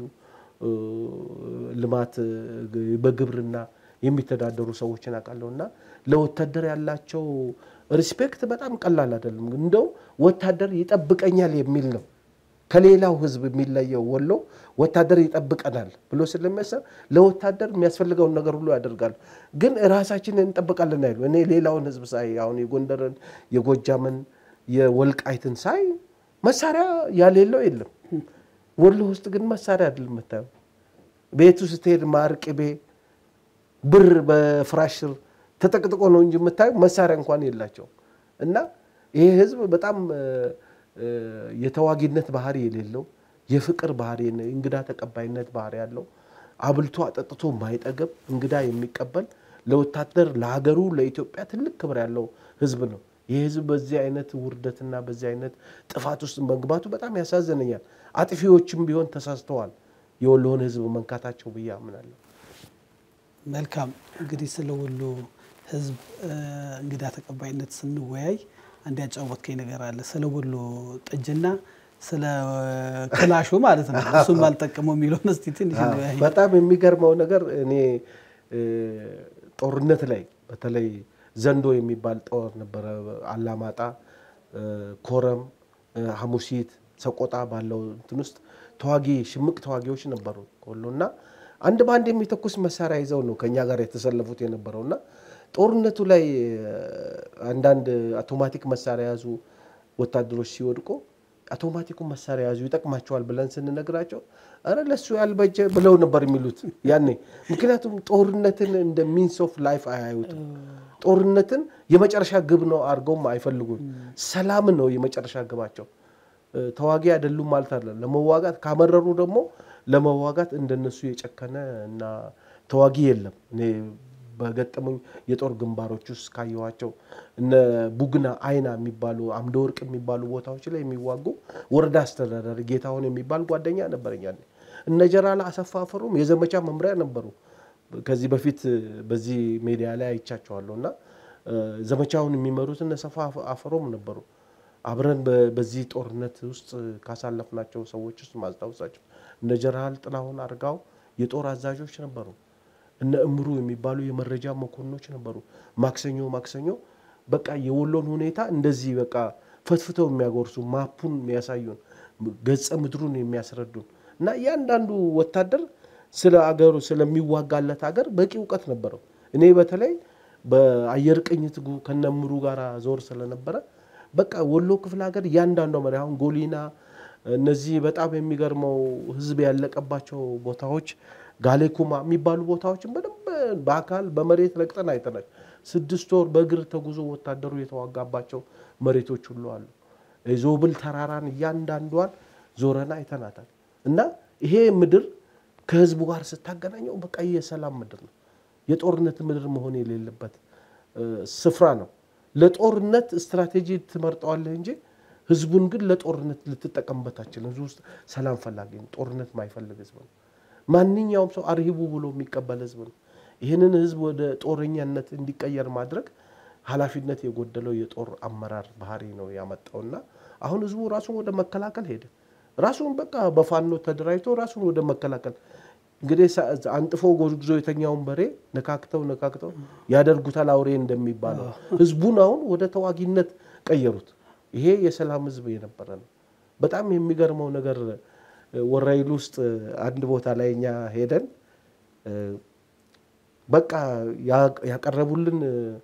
ልማት በግብርና የሚተዳደሩ ሰዎችን አውቃለሁ እና ለወታደር ያላቸው ሪስፔክት በጣም ቀላል አይደለም። እንደው ወታደር ይጠብቀኛል የሚል ነው ከሌላው ህዝብ የሚለየው ወሎ ወታደር ይጠብቀናል ብሎ ስለሚያሰብ ለወታደር የሚያስፈልገውን ነገር ሁሉ ያደርጋሉ። ግን ራሳችንን እንጠብቃለን አይሉ። እኔ ሌላውን ህዝብ ሳይ አሁን የጎንደርን፣ የጎጃምን፣ የወልቃይትን ሳይ መሳሪያ ያሌለው የለም። ወሎ ውስጥ ግን መሳሪያ አይደለም የምታየው። ቤቱ ስትሄድ ማር፣ ቅቤ፣ ብር በፍራሽ ስር ተጠቅጥቆ ነው እንጂ የምታየው መሳሪያ እንኳን የላቸውም እና ይሄ ህዝብ በጣም የተዋጊነት ባህሪ የሌለው የፍቅር ባህሪ፣ እንግዳ ተቀባይነት ባህሪ ያለው አብልቶ አጠጥቶ የማይጠገብ እንግዳ የሚቀበል ለወታደር ለሀገሩ ለኢትዮጵያ ትልቅ ክብር ያለው ህዝብ ነው። ይህ ህዝብ በዚህ አይነት ውርደትና በዚህ አይነት ጥፋት ውስጥ መግባቱ በጣም ያሳዝነኛል። አጥፊዎችም ቢሆን ተሳስተዋል የወሎውን ህዝብ መንካታቸው ብዬ አምናለሁ። መልካም እንግዲህ ስለ ወሎ ህዝብ እንግዳ ተቀባይነት ስንወያይ አንድ ያጫወትከኝ ነገር አለ። ስለ ወሎ ጠጅና ስለ ክላሹ ማለት ነው። እሱም አልጠቀመው የሚለውን እስኪ ትንሽ እንወያይ። በጣም የሚገርመው ነገር እኔ ጦርነት ላይ በተለይ ዘንዶ የሚባል ጦር ነበረ። አላማጣ፣ ኮረም፣ ሐሙሲት፣ ሰቆጣ ባለው እንትን ውስጥ ተዋጊ ሽምቅ ተዋጊዎች ነበሩ ወሎ እና አንድ በአንድ የሚተኩስ መሳሪያ ይዘው ነው ከኛ ጋር የተሰለፉት የነበረው እና ጦርነቱ ላይ አንዳንድ አውቶማቲክ መሳሪያ የያዙ ወታደሮች ሲወድቁ አውቶማቲኩን መሳሪያ ያዙ ይጠቅማቸዋል ብለን ስንነግራቸው አረ ለሱ ያልበጀ ብለው ነበር የሚሉት ያኔ። ምክንያቱም ጦርነትን እንደ ሚንስ ኦፍ ላይፍ አያዩትም። ጦርነትን የመጨረሻ ግብ ነው አድርገውም አይፈልጉም። ሰላም ነው የመጨረሻ ግባቸው። ተዋጊ አይደሉም ማለት አለ። ለመዋጋት ካመረሩ ደግሞ ለመዋጋት እንደነሱ የጨከነ እና ተዋጊ የለም። እኔ በገጠሙኝ የጦር ግንባሮች ውስጥ ካየኋቸው እነ ቡግና አይና የሚባሉ አምደ ወርቅ የሚባሉ ቦታዎች ላይ የሚዋጉ ወረዳ አስተዳዳሪ ጌታሁን የሚባል ጓደኛ ነበረኛ። እነ ጀራላ አሰፋ አፈሩም የዘመቻ መምሪያ ነበሩ። ከዚህ በፊት በዚህ ሜዲያ ላይ አይቻቸዋለሁ እና ዘመቻውን የሚመሩት እነ ሰፋ አፈሮም ነበሩ። አብረን በዚህ ጦርነት ውስጥ ካሳለፍናቸው ሰዎች ውስጥ ማስታወሳቸው እነ ጀነራል ጥላሁን አርጋው የጦር አዛዦች ነበሩ። እነ እምሩ የሚባሉ የመረጃ መኮንኖች ነበሩ። ማክሰኞ ማክሰኞ በቃ የወሎን ሁኔታ እንደዚህ በቃ ፈትፍተው የሚያጎርሱ ማፑን የሚያሳዩን ገጸ ምድሩን የሚያስረዱን እና እያንዳንዱ ወታደር ስለ አገሩ ስለሚዋጋለት ሀገር በቂ እውቀት ነበረው። እኔ በተለይ በአየር ቅኝት ከነምሩ ጋር ዞር ስለነበረ በቃ ወሎ ክፍለ ሀገር እያንዳንዷ መሪ አሁን ጎሊና እነዚህ በጣም የሚገርመው ህዝብ ያለቀባቸው ቦታዎች ጋሌኩማ የሚባሉ ቦታዎችን በደንብ በአካል በመሬት ረግጠን አይተናል። ስድስት ወር በእግር ተጉዞ ወታደሩ የተዋጋባቸው መሬቶች ሁሉ አሉ። ዞብል ተራራን እያንዳንዷን ዞረና አይተናታል። እና ይሄ ምድር ከህዝቡ ጋር ስታገናኘው በቃ የሰላም ምድር ነው። የጦርነት ምድር መሆን የሌለበት ስፍራ ነው። ለጦርነት ስትራቴጂ ትመርጠዋለህ እንጂ ህዝቡን ግን ለጦርነት ልትጠቀምበት አትችልም። ህዝቡ ውስጥ ሰላም ፈላጊ ነው። ጦርነት ማይፈልግ ህዝብ ነው። ማንኛውም ሰው አርሂቡ ብሎ የሚቀበል ህዝብ ነው። ይህንን ህዝብ ወደ ጦረኛነት እንዲቀየር ማድረግ ኃላፊነት የጎደለው የጦር አመራር ባህሪ ነው ያመጣውና አሁን ህዝቡ ራሱን ወደ መከላከል ሄደ። ራሱን በቃ በፋኖ ተደራጅቶ ራሱን ወደ መከላከል እንግዲህ አንጥፎ ጎዝጉዞ የተኛውን በሬ ነካክተው ነካክተው ያደርጉታል አውሬ እንደሚባለው ህዝቡን አሁን ወደ ተዋጊነት ቀየሩት። ይሄ የሰላም ህዝብ የነበረ ነው። በጣም የሚገርመው ነገር ወራይሉ ውስጥ አንድ ቦታ ላይ እኛ ሄደን በቃ ያቀረቡልን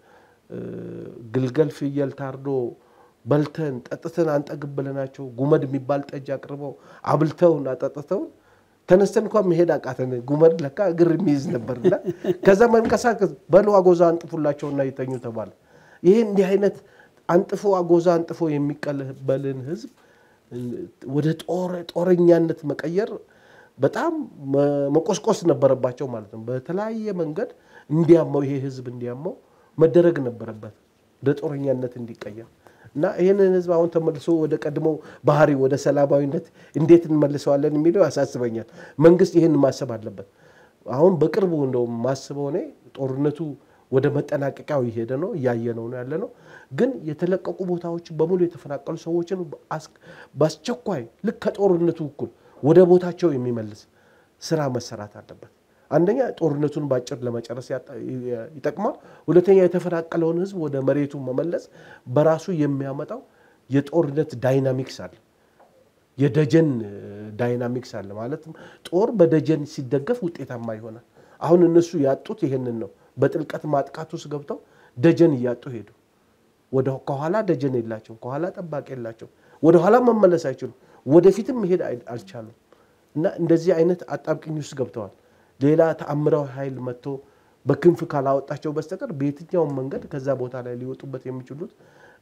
ግልገል ፍየል ታርዶ በልተን ጠጥተን አንጠግብ ብለናቸው ጉመድ የሚባል ጠጅ አቅርበው አብልተውን አጠጥተውን ተነስተን እንኳን መሄድ አቃተን። ጉመድ ለካ እግር የሚይዝ ነበርና ከዛ መንቀሳቀስ በሉ አጎዛ አንጥፉላቸውና ይተኙ ተባለ። ይሄ እንዲህ አይነት አንጥፎ አጎዛ አንጥፎ የሚቀበልን ህዝብ ወደ ጦረኛነት መቀየር በጣም መቆስቆስ ነበረባቸው ማለት ነው። በተለያየ መንገድ እንዲያመው ይሄ ህዝብ እንዲያመው መደረግ ነበረበት ወደ ጦረኛነት እንዲቀየር እና ይህንን ህዝብ አሁን ተመልሶ ወደ ቀድሞ ባህሪ ወደ ሰላማዊነት እንዴት እንመልሰዋለን የሚለው ያሳስበኛል። መንግስት ይህን ማሰብ አለበት። አሁን በቅርቡ እንደው ማስበው እኔ ጦርነቱ ወደ መጠናቀቂያው እየሄደ ነው፣ እያየነው ነው ያለ ነው። ግን የተለቀቁ ቦታዎች በሙሉ የተፈናቀሉ ሰዎችን በአስቸኳይ ልክ ከጦርነቱ እኩል ወደ ቦታቸው የሚመልስ ስራ መሰራት አለበት። አንደኛ ጦርነቱን በአጭር ለመጨረስ ይጠቅማል። ሁለተኛ የተፈናቀለውን ህዝብ ወደ መሬቱ መመለስ በራሱ የሚያመጣው የጦርነት ዳይናሚክስ አለ፣ የደጀን ዳይናሚክስ አለ። ማለትም ጦር በደጀን ሲደገፍ ውጤታማ ይሆናል። አሁን እነሱ ያጡት ይሄንን ነው። በጥልቀት ማጥቃት ውስጥ ገብተው ደጀን እያጡ ሄዱ። ወደ ከኋላ ደጀን የላቸው፣ ከኋላ ጠባቂ የላቸው፣ ወደ ኋላ መመለስ አይችሉም፣ ወደፊትም መሄድ አልቻሉም። እና እንደዚህ አይነት አጣብቅኝ ውስጥ ገብተዋል። ሌላ ተአምራዊ ኃይል መጥቶ በክንፍ ካላወጣቸው በስተቀር በየትኛውም መንገድ ከዛ ቦታ ላይ ሊወጡበት የሚችሉት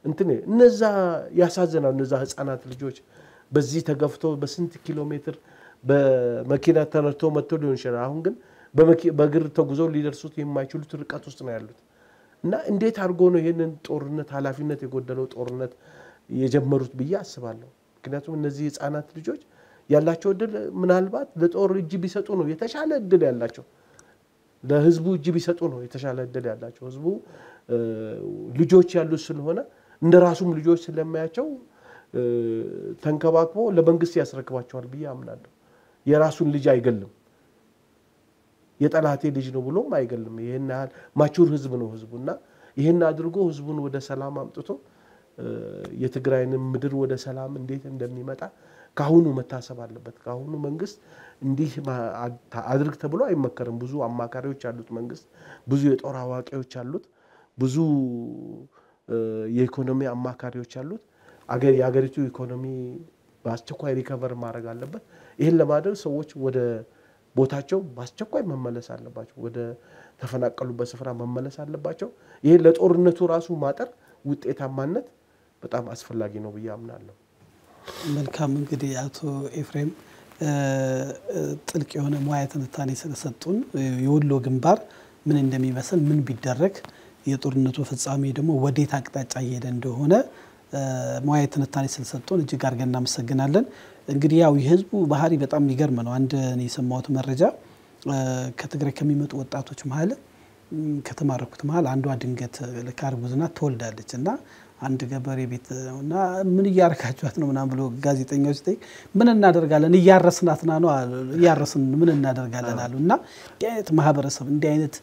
እንትን እነዛ ያሳዝናሉ። እነዛ ህፃናት ልጆች በዚህ ተገፍተው በስንት ኪሎ ሜትር በመኪና ተነድቶ መጥተው ሊሆን ይችላል። አሁን ግን በእግር ተጉዘው ሊደርሱት የማይችሉት ርቀት ውስጥ ነው ያሉት እና እንዴት አድርጎ ነው ይህንን ጦርነት ኃላፊነት የጎደለው ጦርነት የጀመሩት ብዬ አስባለሁ። ምክንያቱም እነዚህ ህፃናት ልጆች ያላቸው እድል ምናልባት ለጦር እጅ ቢሰጡ ነው የተሻለ እድል ያላቸው ለህዝቡ እጅ ቢሰጡ ነው የተሻለ እድል ያላቸው። ህዝቡ ልጆች ያሉት ስለሆነ እንደ ራሱም ልጆች ስለማያቸው ተንከባክቦ ለመንግስት ያስረክባቸዋል ብዬ አምናለሁ። የራሱን ልጅ አይገልም፣ የጠላቴ ልጅ ነው ብሎም አይገልም። ይህን ያህል ማቹር ህዝብ ነው ህዝቡ እና ይህን አድርጎ ህዝቡን ወደ ሰላም አምጥቶ የትግራይንም ምድር ወደ ሰላም እንዴት እንደሚመጣ ከአሁኑ መታሰብ አለበት። ከአሁኑ መንግስት እንዲህ አድርግ ተብሎ አይመከርም። ብዙ አማካሪዎች አሉት መንግስት፣ ብዙ የጦር አዋቂዎች አሉት፣ ብዙ የኢኮኖሚ አማካሪዎች አሉት። የሀገሪቱ ኢኮኖሚ በአስቸኳይ ሪከቨር ማድረግ አለበት። ይህን ለማድረግ ሰዎች ወደ ቦታቸው በአስቸኳይ መመለስ አለባቸው። ወደ ተፈናቀሉበት ስፍራ መመለስ አለባቸው። ይህን ለጦርነቱ ራሱ ማጠር ውጤታማነት በጣም አስፈላጊ ነው ብዬ አምናለሁ። መልካም እንግዲህ አቶ ኤፍሬም ጥልቅ የሆነ ሙያ ትንታኔ ስለሰጡን የወሎ ግንባር ምን እንደሚመስል ምን ቢደረግ የጦርነቱ ፍጻሜ ደግሞ ወዴት አቅጣጫ እየሄደ እንደሆነ ሙያ ትንታኔ ስለሰጡን እጅግ አድርገን እናመሰግናለን። እንግዲህ ያው የህዝቡ ባህሪ በጣም የሚገርም ነው። አንድ የሰማሁት መረጃ ከትግራይ ከሚመጡ ወጣቶች መሀል ከተማረኩት መሀል አንዷ ድንገት ልክ እርጉዝ ናት ትወልዳለች እና አንድ ገበሬ ቤት እና ምን እያረካችኋት ነው ምናምን ብሎ ጋዜጠኛው ሲጠይቅ ምን እናደርጋለን እያረስናት ና ነው እያረስን ምን እናደርጋለን አሉ እና እንዲህ አይነት ማህበረሰብ እንዲህ አይነት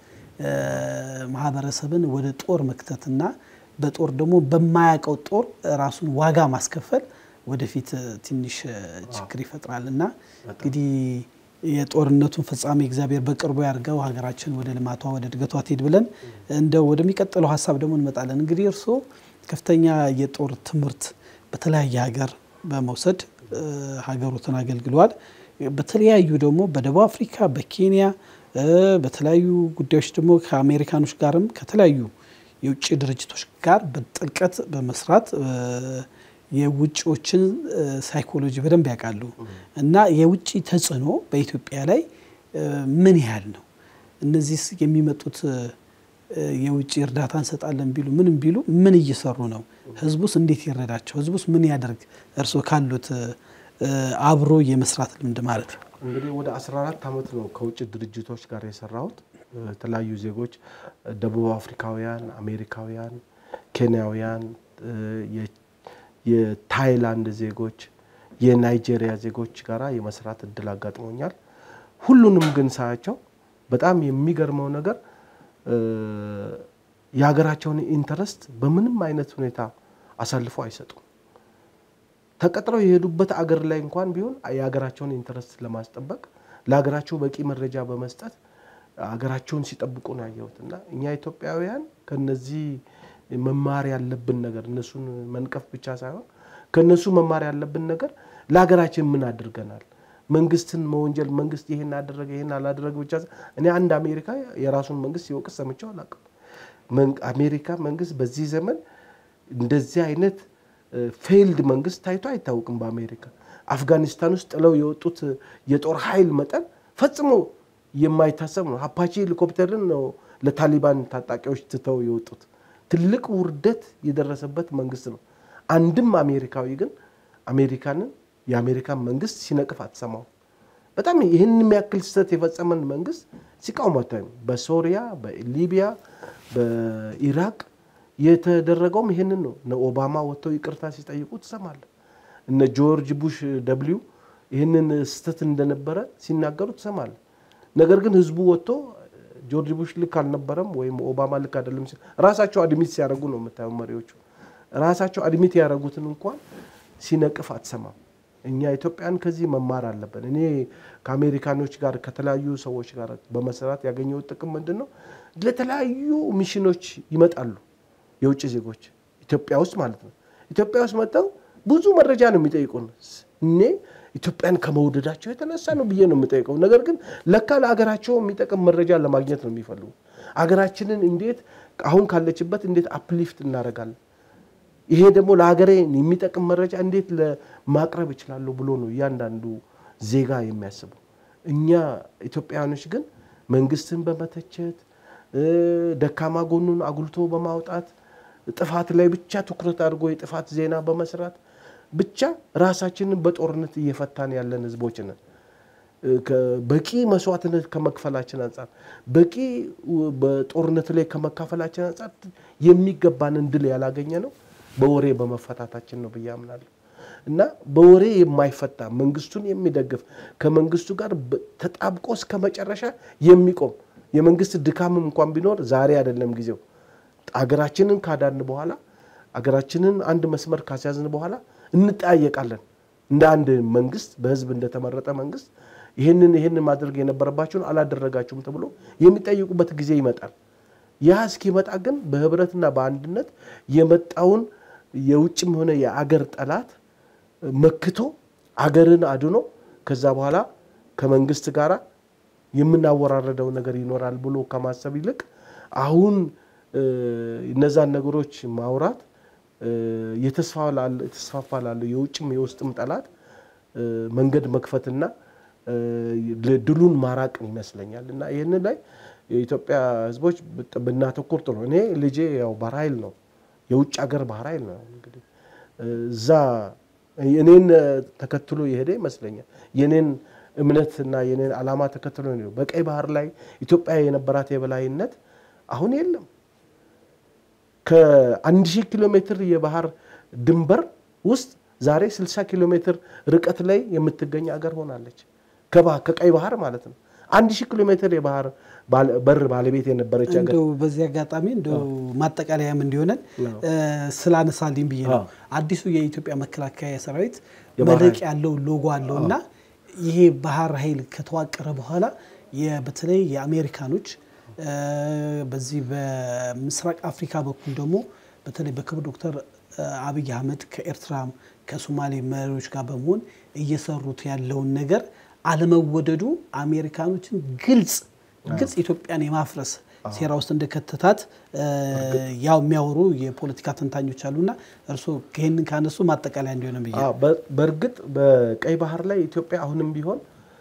ማህበረሰብን ወደ ጦር መክተትና በጦር ደግሞ በማያውቀው ጦር ራሱን ዋጋ ማስከፈል ወደፊት ትንሽ ችግር ይፈጥራል እና እንግዲህ የጦርነቱን ፍጻሜ እግዚአብሔር በቅርቡ ያድርገው፣ ሀገራችን ወደ ልማቷ ወደ እድገቷ ትሄድ ብለን እንደው ወደሚቀጥለው ሀሳብ ደግሞ እንመጣለን። እንግዲህ እርስዎ ከፍተኛ የጦር ትምህርት በተለያየ ሀገር በመውሰድ ሀገሮትን አገልግለዋል። በተለያዩ ደግሞ በደቡብ አፍሪካ፣ በኬንያ በተለያዩ ጉዳዮች ደግሞ ከአሜሪካኖች ጋርም ከተለያዩ የውጭ ድርጅቶች ጋር በጥልቀት በመስራት የውጭዎችን ሳይኮሎጂ በደንብ ያውቃሉ እና የውጭ ተጽዕኖ በኢትዮጵያ ላይ ምን ያህል ነው? እነዚህ የሚመጡት የውጭ እርዳታ እንሰጣለን ቢሉ ምንም ቢሉ ምን እየሰሩ ነው? ህዝቡስ እንዴት ይረዳቸው? ህዝቡስ ምን ያደርግ? እርስዎ ካሉት አብሮ የመስራት ልምድ ማለት ነው። እንግዲህ ወደ 14 ዓመት ነው ከውጭ ድርጅቶች ጋር የሰራሁት። የተለያዩ ዜጎች ደቡብ አፍሪካውያን፣ አሜሪካውያን፣ ኬንያውያን፣ የታይላንድ ዜጎች፣ የናይጄሪያ ዜጎች ጋራ የመስራት እድል አጋጥሞኛል። ሁሉንም ግን ሳያቸው በጣም የሚገርመው ነገር የሀገራቸውን ኢንተረስት በምንም አይነት ሁኔታ አሳልፎ አይሰጡም። ተቀጥረው የሄዱበት አገር ላይ እንኳን ቢሆን የሀገራቸውን ኢንተረስት ለማስጠበቅ ለሀገራቸው በቂ መረጃ በመስጠት ሀገራቸውን ሲጠብቁ ነው ያየሁት እና እኛ ኢትዮጵያውያን ከነዚህ መማር ያለብን ነገር እነሱን መንቀፍ ብቻ ሳይሆን ከነሱ መማር ያለብን ነገር ለሀገራችን ምን አድርገናል፣ መንግስትን መወንጀል መንግስት ይሄን አደረገ ይሄን አላደረገ ብቻ እኔ አንድ አሜሪካ የራሱን መንግስት ሲወቅስ ሰምቼው አላውቅም። አሜሪካ መንግስት በዚህ ዘመን እንደዚህ አይነት ፌይልድ መንግስት ታይቶ አይታወቅም። በአሜሪካ አፍጋኒስታን ውስጥ ጥለው የወጡት የጦር ኃይል መጠን ፈጽሞ የማይታሰብ ነው። አፓቺ ሄሊኮፕተርን ነው ለታሊባን ታጣቂዎች ትተው የወጡት። ትልቅ ውርደት የደረሰበት መንግስት ነው። አንድም አሜሪካዊ ግን አሜሪካንን የአሜሪካን መንግስት ሲነቅፍ አትሰማው። በጣም ይህን የሚያክል ስህተት የፈጸመን መንግስት ሲቃውም አታይም። በሶሪያ፣ በሊቢያ፣ በኢራቅ የተደረገውም ይህንን ነው። እነ ኦባማ ወጥተው ይቅርታ ሲጠይቁ ትሰማለህ። እነ ጆርጅ ቡሽ ደብሊው ይህንን ስህተት እንደነበረ ሲናገሩ ትሰማለህ። ነገር ግን ህዝቡ ወጥቶ ጆርጅ ቡሽ ልክ አልነበረም ወይም ኦባማ ልክ አይደለም ራሳቸው አድሚት ሲያደርጉ ነው የምታየው። መሪዎቹ ራሳቸው አድሚት ያደረጉትን እንኳን ሲነቅፍ አትሰማም። እኛ ኢትዮጵያን ከዚህ መማር አለብን። እኔ ከአሜሪካኖች ጋር ከተለያዩ ሰዎች ጋር በመስራት ያገኘሁት ጥቅም ምንድን ነው? ለተለያዩ ሚሽኖች ይመጣሉ የውጭ ዜጎች ኢትዮጵያ ውስጥ ማለት ነው። ኢትዮጵያ ውስጥ መጥተው ብዙ መረጃ ነው የሚጠይቁን። እኔ ኢትዮጵያን ከመውደዳቸው የተነሳ ነው ብዬ ነው የምጠይቀው። ነገር ግን ለካ ለሀገራቸው የሚጠቅም መረጃ ለማግኘት ነው የሚፈልጉ። አገራችንን እንዴት አሁን ካለችበት እንዴት አፕሊፍት እናደርጋለን፣ ይሄ ደግሞ ለሀገሬ የሚጠቅም መረጃ እንዴት ለማቅረብ ይችላለሁ ብሎ ነው እያንዳንዱ ዜጋ የሚያስበው። እኛ ኢትዮጵያውያኖች ግን መንግስትን በመተቸት ደካማ ጎኑን አጉልቶ በማውጣት ጥፋት ላይ ብቻ ትኩረት አድርጎ የጥፋት ዜና በመስራት ብቻ ራሳችንን በጦርነት እየፈታን ያለን ህዝቦች ነን። በቂ መስዋዕትነት ከመክፈላችን አንጻር በቂ በጦርነት ላይ ከመካፈላችን አንጻር የሚገባንን ድል ያላገኘ ነው በወሬ በመፈታታችን ነው ብዬ አምናለሁ። እና በወሬ የማይፈታ መንግስቱን የሚደግፍ ከመንግስቱ ጋር ተጣብቆ እስከ መጨረሻ የሚቆም የመንግስት ድካምም እንኳን ቢኖር ዛሬ አይደለም ጊዜው። አገራችንን ካዳን በኋላ አገራችንን አንድ መስመር ካስያዝን በኋላ እንጠያየቃለን። እንደ አንድ መንግስት በህዝብ እንደተመረጠ መንግስት ይህንን ይህንን ማድረግ የነበረባችሁን አላደረጋችሁም ተብሎ የሚጠይቁበት ጊዜ ይመጣል። ያ እስኪመጣ ግን በህብረትና በአንድነት የመጣውን የውጭም ሆነ የአገር ጠላት መክቶ አገርን አድኖ ከዛ በኋላ ከመንግስት ጋር የምናወራረደው ነገር ይኖራል ብሎ ከማሰብ ይልቅ አሁን እነዛን ነገሮች ማውራት የተስፋፋ ላለው የውጭም የውስጥም ጠላት መንገድ መክፈትና ድሉን ማራቅ ይመስለኛል እና ይህንን ላይ የኢትዮጵያ ህዝቦች ብናተኩር ጥሩ። እኔ ልጄ ያው ባህር ኃይል ነው፣ የውጭ ሀገር ባህር ኃይል ነው። እንግዲህ እዛ እኔን ተከትሎ የሄደ ይመስለኛል። የኔን እምነትና የኔን ዓላማ ተከትሎ ነው። በቀይ ባህር ላይ ኢትዮጵያ የነበራት የበላይነት አሁን የለም። ከአንድ ሺህ ኪሎ ሜትር የባህር ድንበር ውስጥ ዛሬ 60 ኪሎ ሜትር ርቀት ላይ የምትገኝ አገር ሆናለች። ከቀይ ባህር ማለት ነው። አንድ ሺህ ኪሎ ሜትር የባህር በር ባለቤት የነበረች ሀገር እንደው በዚህ አጋጣሚ እንደው ማጠቃለያም እንዲሆነን ስላነሳልኝ ብዬ ነው። አዲሱ የኢትዮጵያ መከላከያ ሰራዊት መደቅ ያለው ሎጎ አለው እና ይሄ ባህር ኃይል ከተዋቀረ በኋላ በተለይ የአሜሪካኖች በዚህ በምስራቅ አፍሪካ በኩል ደግሞ በተለይ በክቡር ዶክተር አብይ አህመድ ከኤርትራ ከሶማሌ መሪዎች ጋር በመሆን እየሰሩት ያለውን ነገር አለመወደዱ አሜሪካኖችን ግልጽ ግልጽ ኢትዮጵያን የማፍረስ ሴራ ውስጥ እንደከተታት ያው የሚያወሩ የፖለቲካ ተንታኞች አሉና እርስዎ ይህንን ካነሱ ማጠቃለያ እንዲሆነ ብዬ በእርግጥ በቀይ ባህር ላይ ኢትዮጵያ አሁንም ቢሆን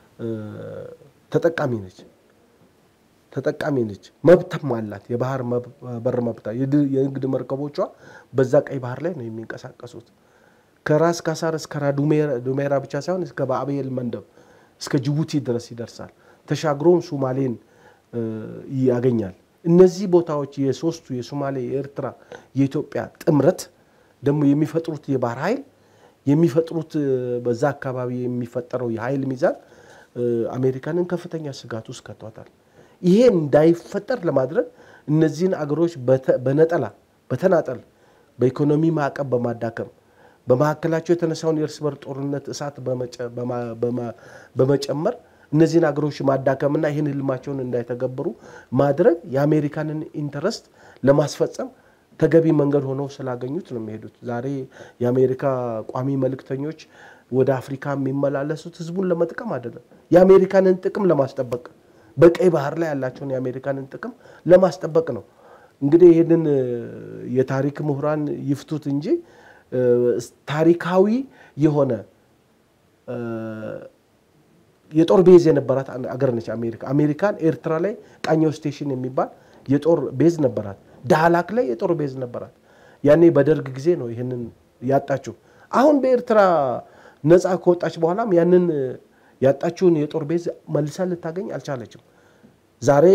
ተጠቃሚ ነች ተጠቃሚ ነች። መብትም አላት። የባህር በር መብታ የንግድ መርከቦቿ በዛ ቀይ ባህር ላይ ነው የሚንቀሳቀሱት። ከራስ ካሳር እስከ ራዱሜራ ብቻ ሳይሆን እስከ ባአቤል መንደብ እስከ ጅቡቲ ድረስ ይደርሳል። ተሻግሮም ሱማሌን ያገኛል። እነዚህ ቦታዎች የሶስቱ የሶማሌ፣ የኤርትራ፣ የኢትዮጵያ ጥምረት ደግሞ የሚፈጥሩት የባህር ኃይል የሚፈጥሩት በዛ አካባቢ የሚፈጠረው የኃይል ሚዛን አሜሪካንን ከፍተኛ ስጋት ውስጥ ከቷታል። ይሄ እንዳይፈጠር ለማድረግ እነዚህን አገሮች በነጠላ በተናጠል በኢኮኖሚ ማዕቀብ በማዳከም በመካከላቸው የተነሳውን የእርስ በር ጦርነት እሳት በመጨመር እነዚህን አገሮች ማዳከምና ይህን ህልማቸውን እንዳይተገብሩ ማድረግ የአሜሪካንን ኢንተረስት ለማስፈጸም ተገቢ መንገድ ሆነው ስላገኙት ነው የሚሄዱት። ዛሬ የአሜሪካ ቋሚ መልእክተኞች ወደ አፍሪካ የሚመላለሱት ህዝቡን ለመጥቀም አይደለም፣ የአሜሪካንን ጥቅም ለማስጠበቅ በቀይ ባህር ላይ ያላቸውን የአሜሪካንን ጥቅም ለማስጠበቅ ነው። እንግዲህ ይህንን የታሪክ ምሁራን ይፍቱት እንጂ ታሪካዊ የሆነ የጦር ቤዝ የነበራት አገር ነች አሜሪካ። አሜሪካን ኤርትራ ላይ ቃኘው ስቴሽን የሚባል የጦር ቤዝ ነበራት። ዳህላክ ላይ የጦር ቤዝ ነበራት። ያኔ በደርግ ጊዜ ነው ይህንን ያጣችው። አሁን በኤርትራ ነፃ ከወጣች በኋላም ያንን ያጣችውን የጦር ቤዝ መልሳ ልታገኝ አልቻለችም። ዛሬ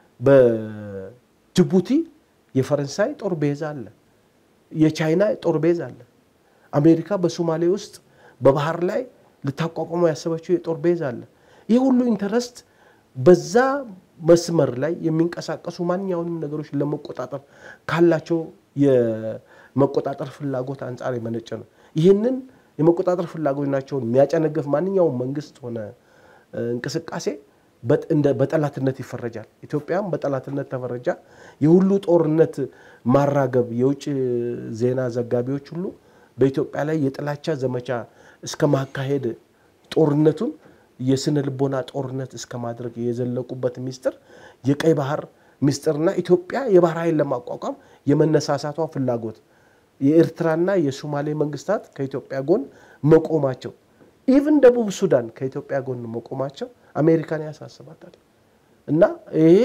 በጅቡቲ የፈረንሳይ ጦር ቤዝ አለ፣ የቻይና ጦር ቤዝ አለ። አሜሪካ በሶማሌ ውስጥ በባህር ላይ ልታቋቋመው ያሰበችው የጦር ቤዝ አለ። ይህ ሁሉ ኢንተረስት በዛ መስመር ላይ የሚንቀሳቀሱ ማንኛውንም ነገሮች ለመቆጣጠር ካላቸው የመቆጣጠር ፍላጎት አንጻር የመነጨ ነው። ይህንን የመቆጣጠር ፍላጎታቸውን የሚያጨነግፍ ማንኛውም መንግስት ሆነ እንቅስቃሴ በጠላትነት ይፈረጃል። ኢትዮጵያም በጠላትነት ተፈረጃ። የሁሉ ጦርነት ማራገብ የውጭ ዜና ዘጋቢዎች ሁሉ በኢትዮጵያ ላይ የጥላቻ ዘመቻ እስከ ማካሄድ ጦርነቱን የስነ ልቦና ጦርነት እስከ ማድረግ የዘለቁበት ሚስጥር የቀይ ባህር ሚስጥርና ኢትዮጵያ የባህር ኃይል ለማቋቋም የመነሳሳቷ ፍላጎት የኤርትራና የሶማሌ መንግስታት ከኢትዮጵያ ጎን መቆማቸው ኢቭን ደቡብ ሱዳን ከኢትዮጵያ ጎን መቆማቸው አሜሪካን ያሳስባታል። እና ይሄ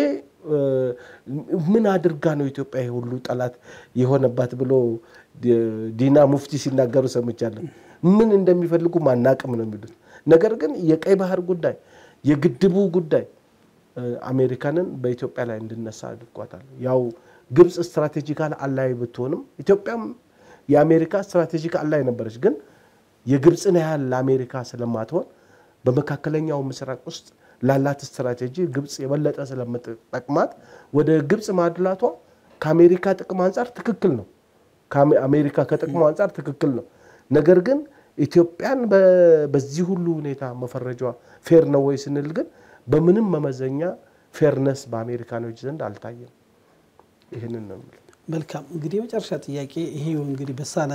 ምን አድርጋ ነው ኢትዮጵያ ይሄ ሁሉ ጠላት የሆነባት ብሎ ዲና ሙፍቲ ሲናገሩ ሰምቻለሁ። ምን እንደሚፈልጉ ማናቅም ነው የሚሉት። ነገር ግን የቀይ ባህር ጉዳይ የግድቡ ጉዳይ አሜሪካንን በኢትዮጵያ ላይ እንድነሳ አድርጓታል። ያው ግብፅ ስትራቴጂካል አላይ ብትሆንም ኢትዮጵያም የአሜሪካ ስትራቴጂክ አላይ ነበረች። ግን የግብፅን ያህል ለአሜሪካ ስለማትሆን በመካከለኛው ምስራቅ ውስጥ ላላት ስትራቴጂ ግብፅ የበለጠ ስለምትጠቅማት ወደ ግብፅ ማድላቷ ከአሜሪካ ጥቅም አንጻር ትክክል ነው። አሜሪካ ከጥቅሙ አንጻር ትክክል ነው። ነገር ግን ኢትዮጵያን በዚህ ሁሉ ሁኔታ መፈረጇ ፌር ነው ወይ ስንል ግን በምንም መመዘኛ ፌርነስ በአሜሪካኖች ዘንድ አልታየም። ይህንን ነው የምልህ። መልካም እንግዲህ የመጨረሻ ጥያቄ ይሄው እንግዲህ በሳለ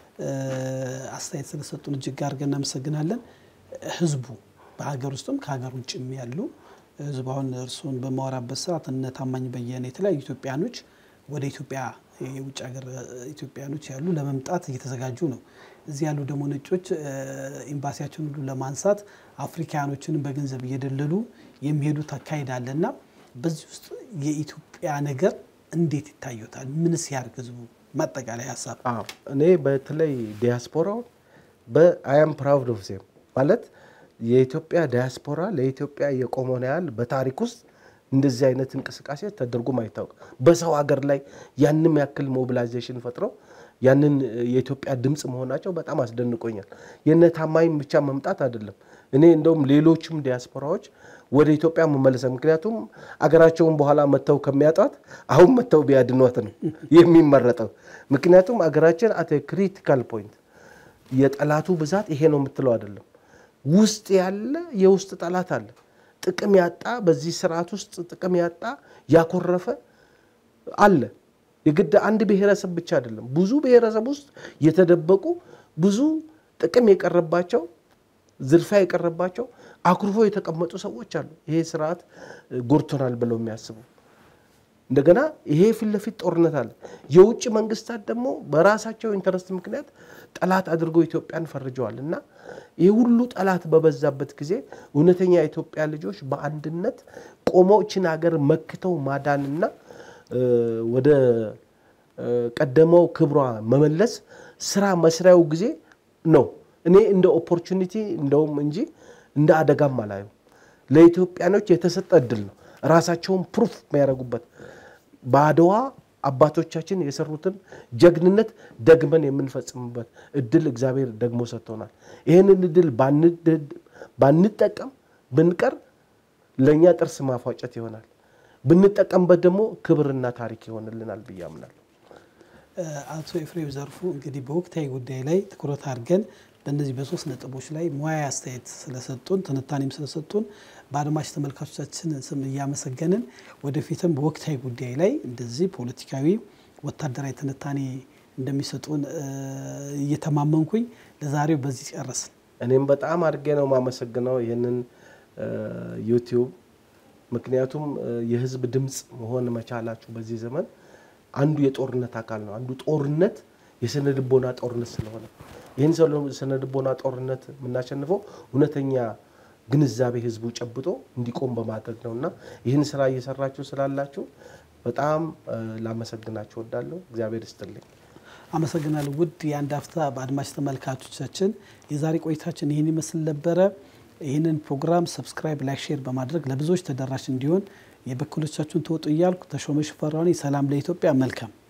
አስተያየት ስለሰጡን እጅግ አድርገን እናመሰግናለን። ህዝቡ በሀገር ውስጥም ከሀገር ውጭም ያሉ ህዝብ አሁን እርስዎን በማወራበት ሰዓት እነ ታማኝ በየነ የተለያዩ ኢትዮጵያኖች ወደ ኢትዮጵያ የውጭ ሀገር ኢትዮጵያኖች ያሉ ለመምጣት እየተዘጋጁ ነው። እዚህ ያሉ ደግሞ ነጮች ኤምባሲያቸውን ሁሉ ለማንሳት አፍሪካኖችንም በገንዘብ እየደለሉ የሚሄዱት አካሄድ አለና በዚህ ውስጥ የኢትዮጵያ ነገር እንዴት ይታዩታል? ምንስ ያርግ ህዝቡ? ማጠቃላይ ሀሳብ እኔ በተለይ ዲያስፖራው በአያም ፕራውድ ኦፍ ዜም ማለት የኢትዮጵያ ዲያስፖራ ለኢትዮጵያ የቆመውን ያህል በታሪክ ውስጥ እንደዚህ አይነት እንቅስቃሴ ተደርጎም አይታወቅም። በሰው ሀገር ላይ ያንም ያክል ሞቢላይዜሽን ፈጥረው ያንን የኢትዮጵያ ድምፅ መሆናቸው በጣም አስደንቆኛል። የነ ታማኝ ብቻ መምጣት አይደለም። እኔ እንደውም ሌሎችም ዲያስፖራዎች ወደ ኢትዮጵያ መመለሰ ምክንያቱም አገራቸውን በኋላ መጥተው ከሚያጧት አሁን መጥተው ቢያድኗት ነው የሚመረጠው። ምክንያቱም አገራችን አት ክሪቲካል ፖይንት የጠላቱ ብዛት ይሄ ነው የምትለው አይደለም። ውስጥ ያለ የውስጥ ጠላት አለ። ጥቅም ያጣ በዚህ ስርዓት ውስጥ ጥቅም ያጣ ያኮረፈ አለ። የግድ አንድ ብሔረሰብ ብቻ አይደለም። ብዙ ብሔረሰብ ውስጥ የተደበቁ ብዙ ጥቅም የቀረባቸው ዝርፊያ የቀረባቸው አኩርፎ የተቀመጡ ሰዎች አሉ። ይሄ ስርዓት ጎድቶናል ብለው የሚያስቡ እንደገና ይሄ ፊት ለፊት ጦርነት አለ። የውጭ መንግስታት ደግሞ በራሳቸው ኢንተረስት ምክንያት ጠላት አድርገው ኢትዮጵያን ፈርጀዋል እና ይህ ሁሉ ጠላት በበዛበት ጊዜ እውነተኛ የኢትዮጵያ ልጆች በአንድነት ቆመው እችን ሀገር መክተው ማዳንና ወደ ቀደመው ክብሯ መመለስ ስራ መስሪያው ጊዜ ነው። እኔ እንደ ኦፖርቹኒቲ እንደውም እንጂ እንደ አደጋም አላየው። ለኢትዮጵያኖች የተሰጠ እድል ነው። ራሳቸውን ፕሩፍ የሚያደርጉበት በአድዋ አባቶቻችን የሰሩትን ጀግንነት ደግመን የምንፈጽምበት እድል እግዚአብሔር ደግሞ ሰጥቶናል። ይህንን እድል ባንጠቀም ብንቀር ለእኛ ጥርስ ማፏጨት ይሆናል። ብንጠቀምበት ደግሞ ክብርና ታሪክ ይሆንልናል ብዬ አምናለሁ። አቶ ኤፍሬም ዘርፉ እንግዲህ በወቅታዊ ጉዳይ ላይ ትኩረት አድርገን በእነዚህ በሶስት ነጥቦች ላይ ሙያዊ አስተያየት ስለሰጡን ትንታኔም ስለሰጡን በአድማጭ ተመልካቾቻችን ስም እያመሰገንን ወደፊትም በወቅታዊ ጉዳይ ላይ እንደዚህ ፖለቲካዊ፣ ወታደራዊ ትንታኔ እንደሚሰጡን እየተማመንኩኝ ለዛሬው በዚህ ጨረስን። እኔም በጣም አድርጌ ነው የማመሰግነው ይህንን ዩቲዩብ ምክንያቱም የህዝብ ድምፅ መሆን መቻላችሁ በዚህ ዘመን አንዱ የጦርነት አካል ነው። አንዱ ጦርነት የስነ ልቦና ጦርነት ስለሆነ ይህን ስነ ልቦና ጦርነት የምናሸንፈው እውነተኛ ግንዛቤ ህዝቡ ጨብጦ እንዲቆም በማድረግ ነው እና ይህን ስራ እየሰራችሁ ስላላችሁ በጣም ላመሰግናችሁ ወዳለሁ። እግዚአብሔር ይስጥልኝ። አመሰግናለሁ። ውድ የአንድ አፍታ በአድማጭ ተመልካቾቻችን የዛሬ ቆይታችን ይህን ይመስል ነበረ። ይህንን ፕሮግራም ሰብስክራይብ፣ ላይክ፣ ሼር በማድረግ ለብዙዎች ተደራሽ እንዲሆን የበኩሎቻችሁን ተወጡ እያልኩ ተሾመ ሽፈራው ነኝ። ሰላም ለኢትዮጵያ። መልካም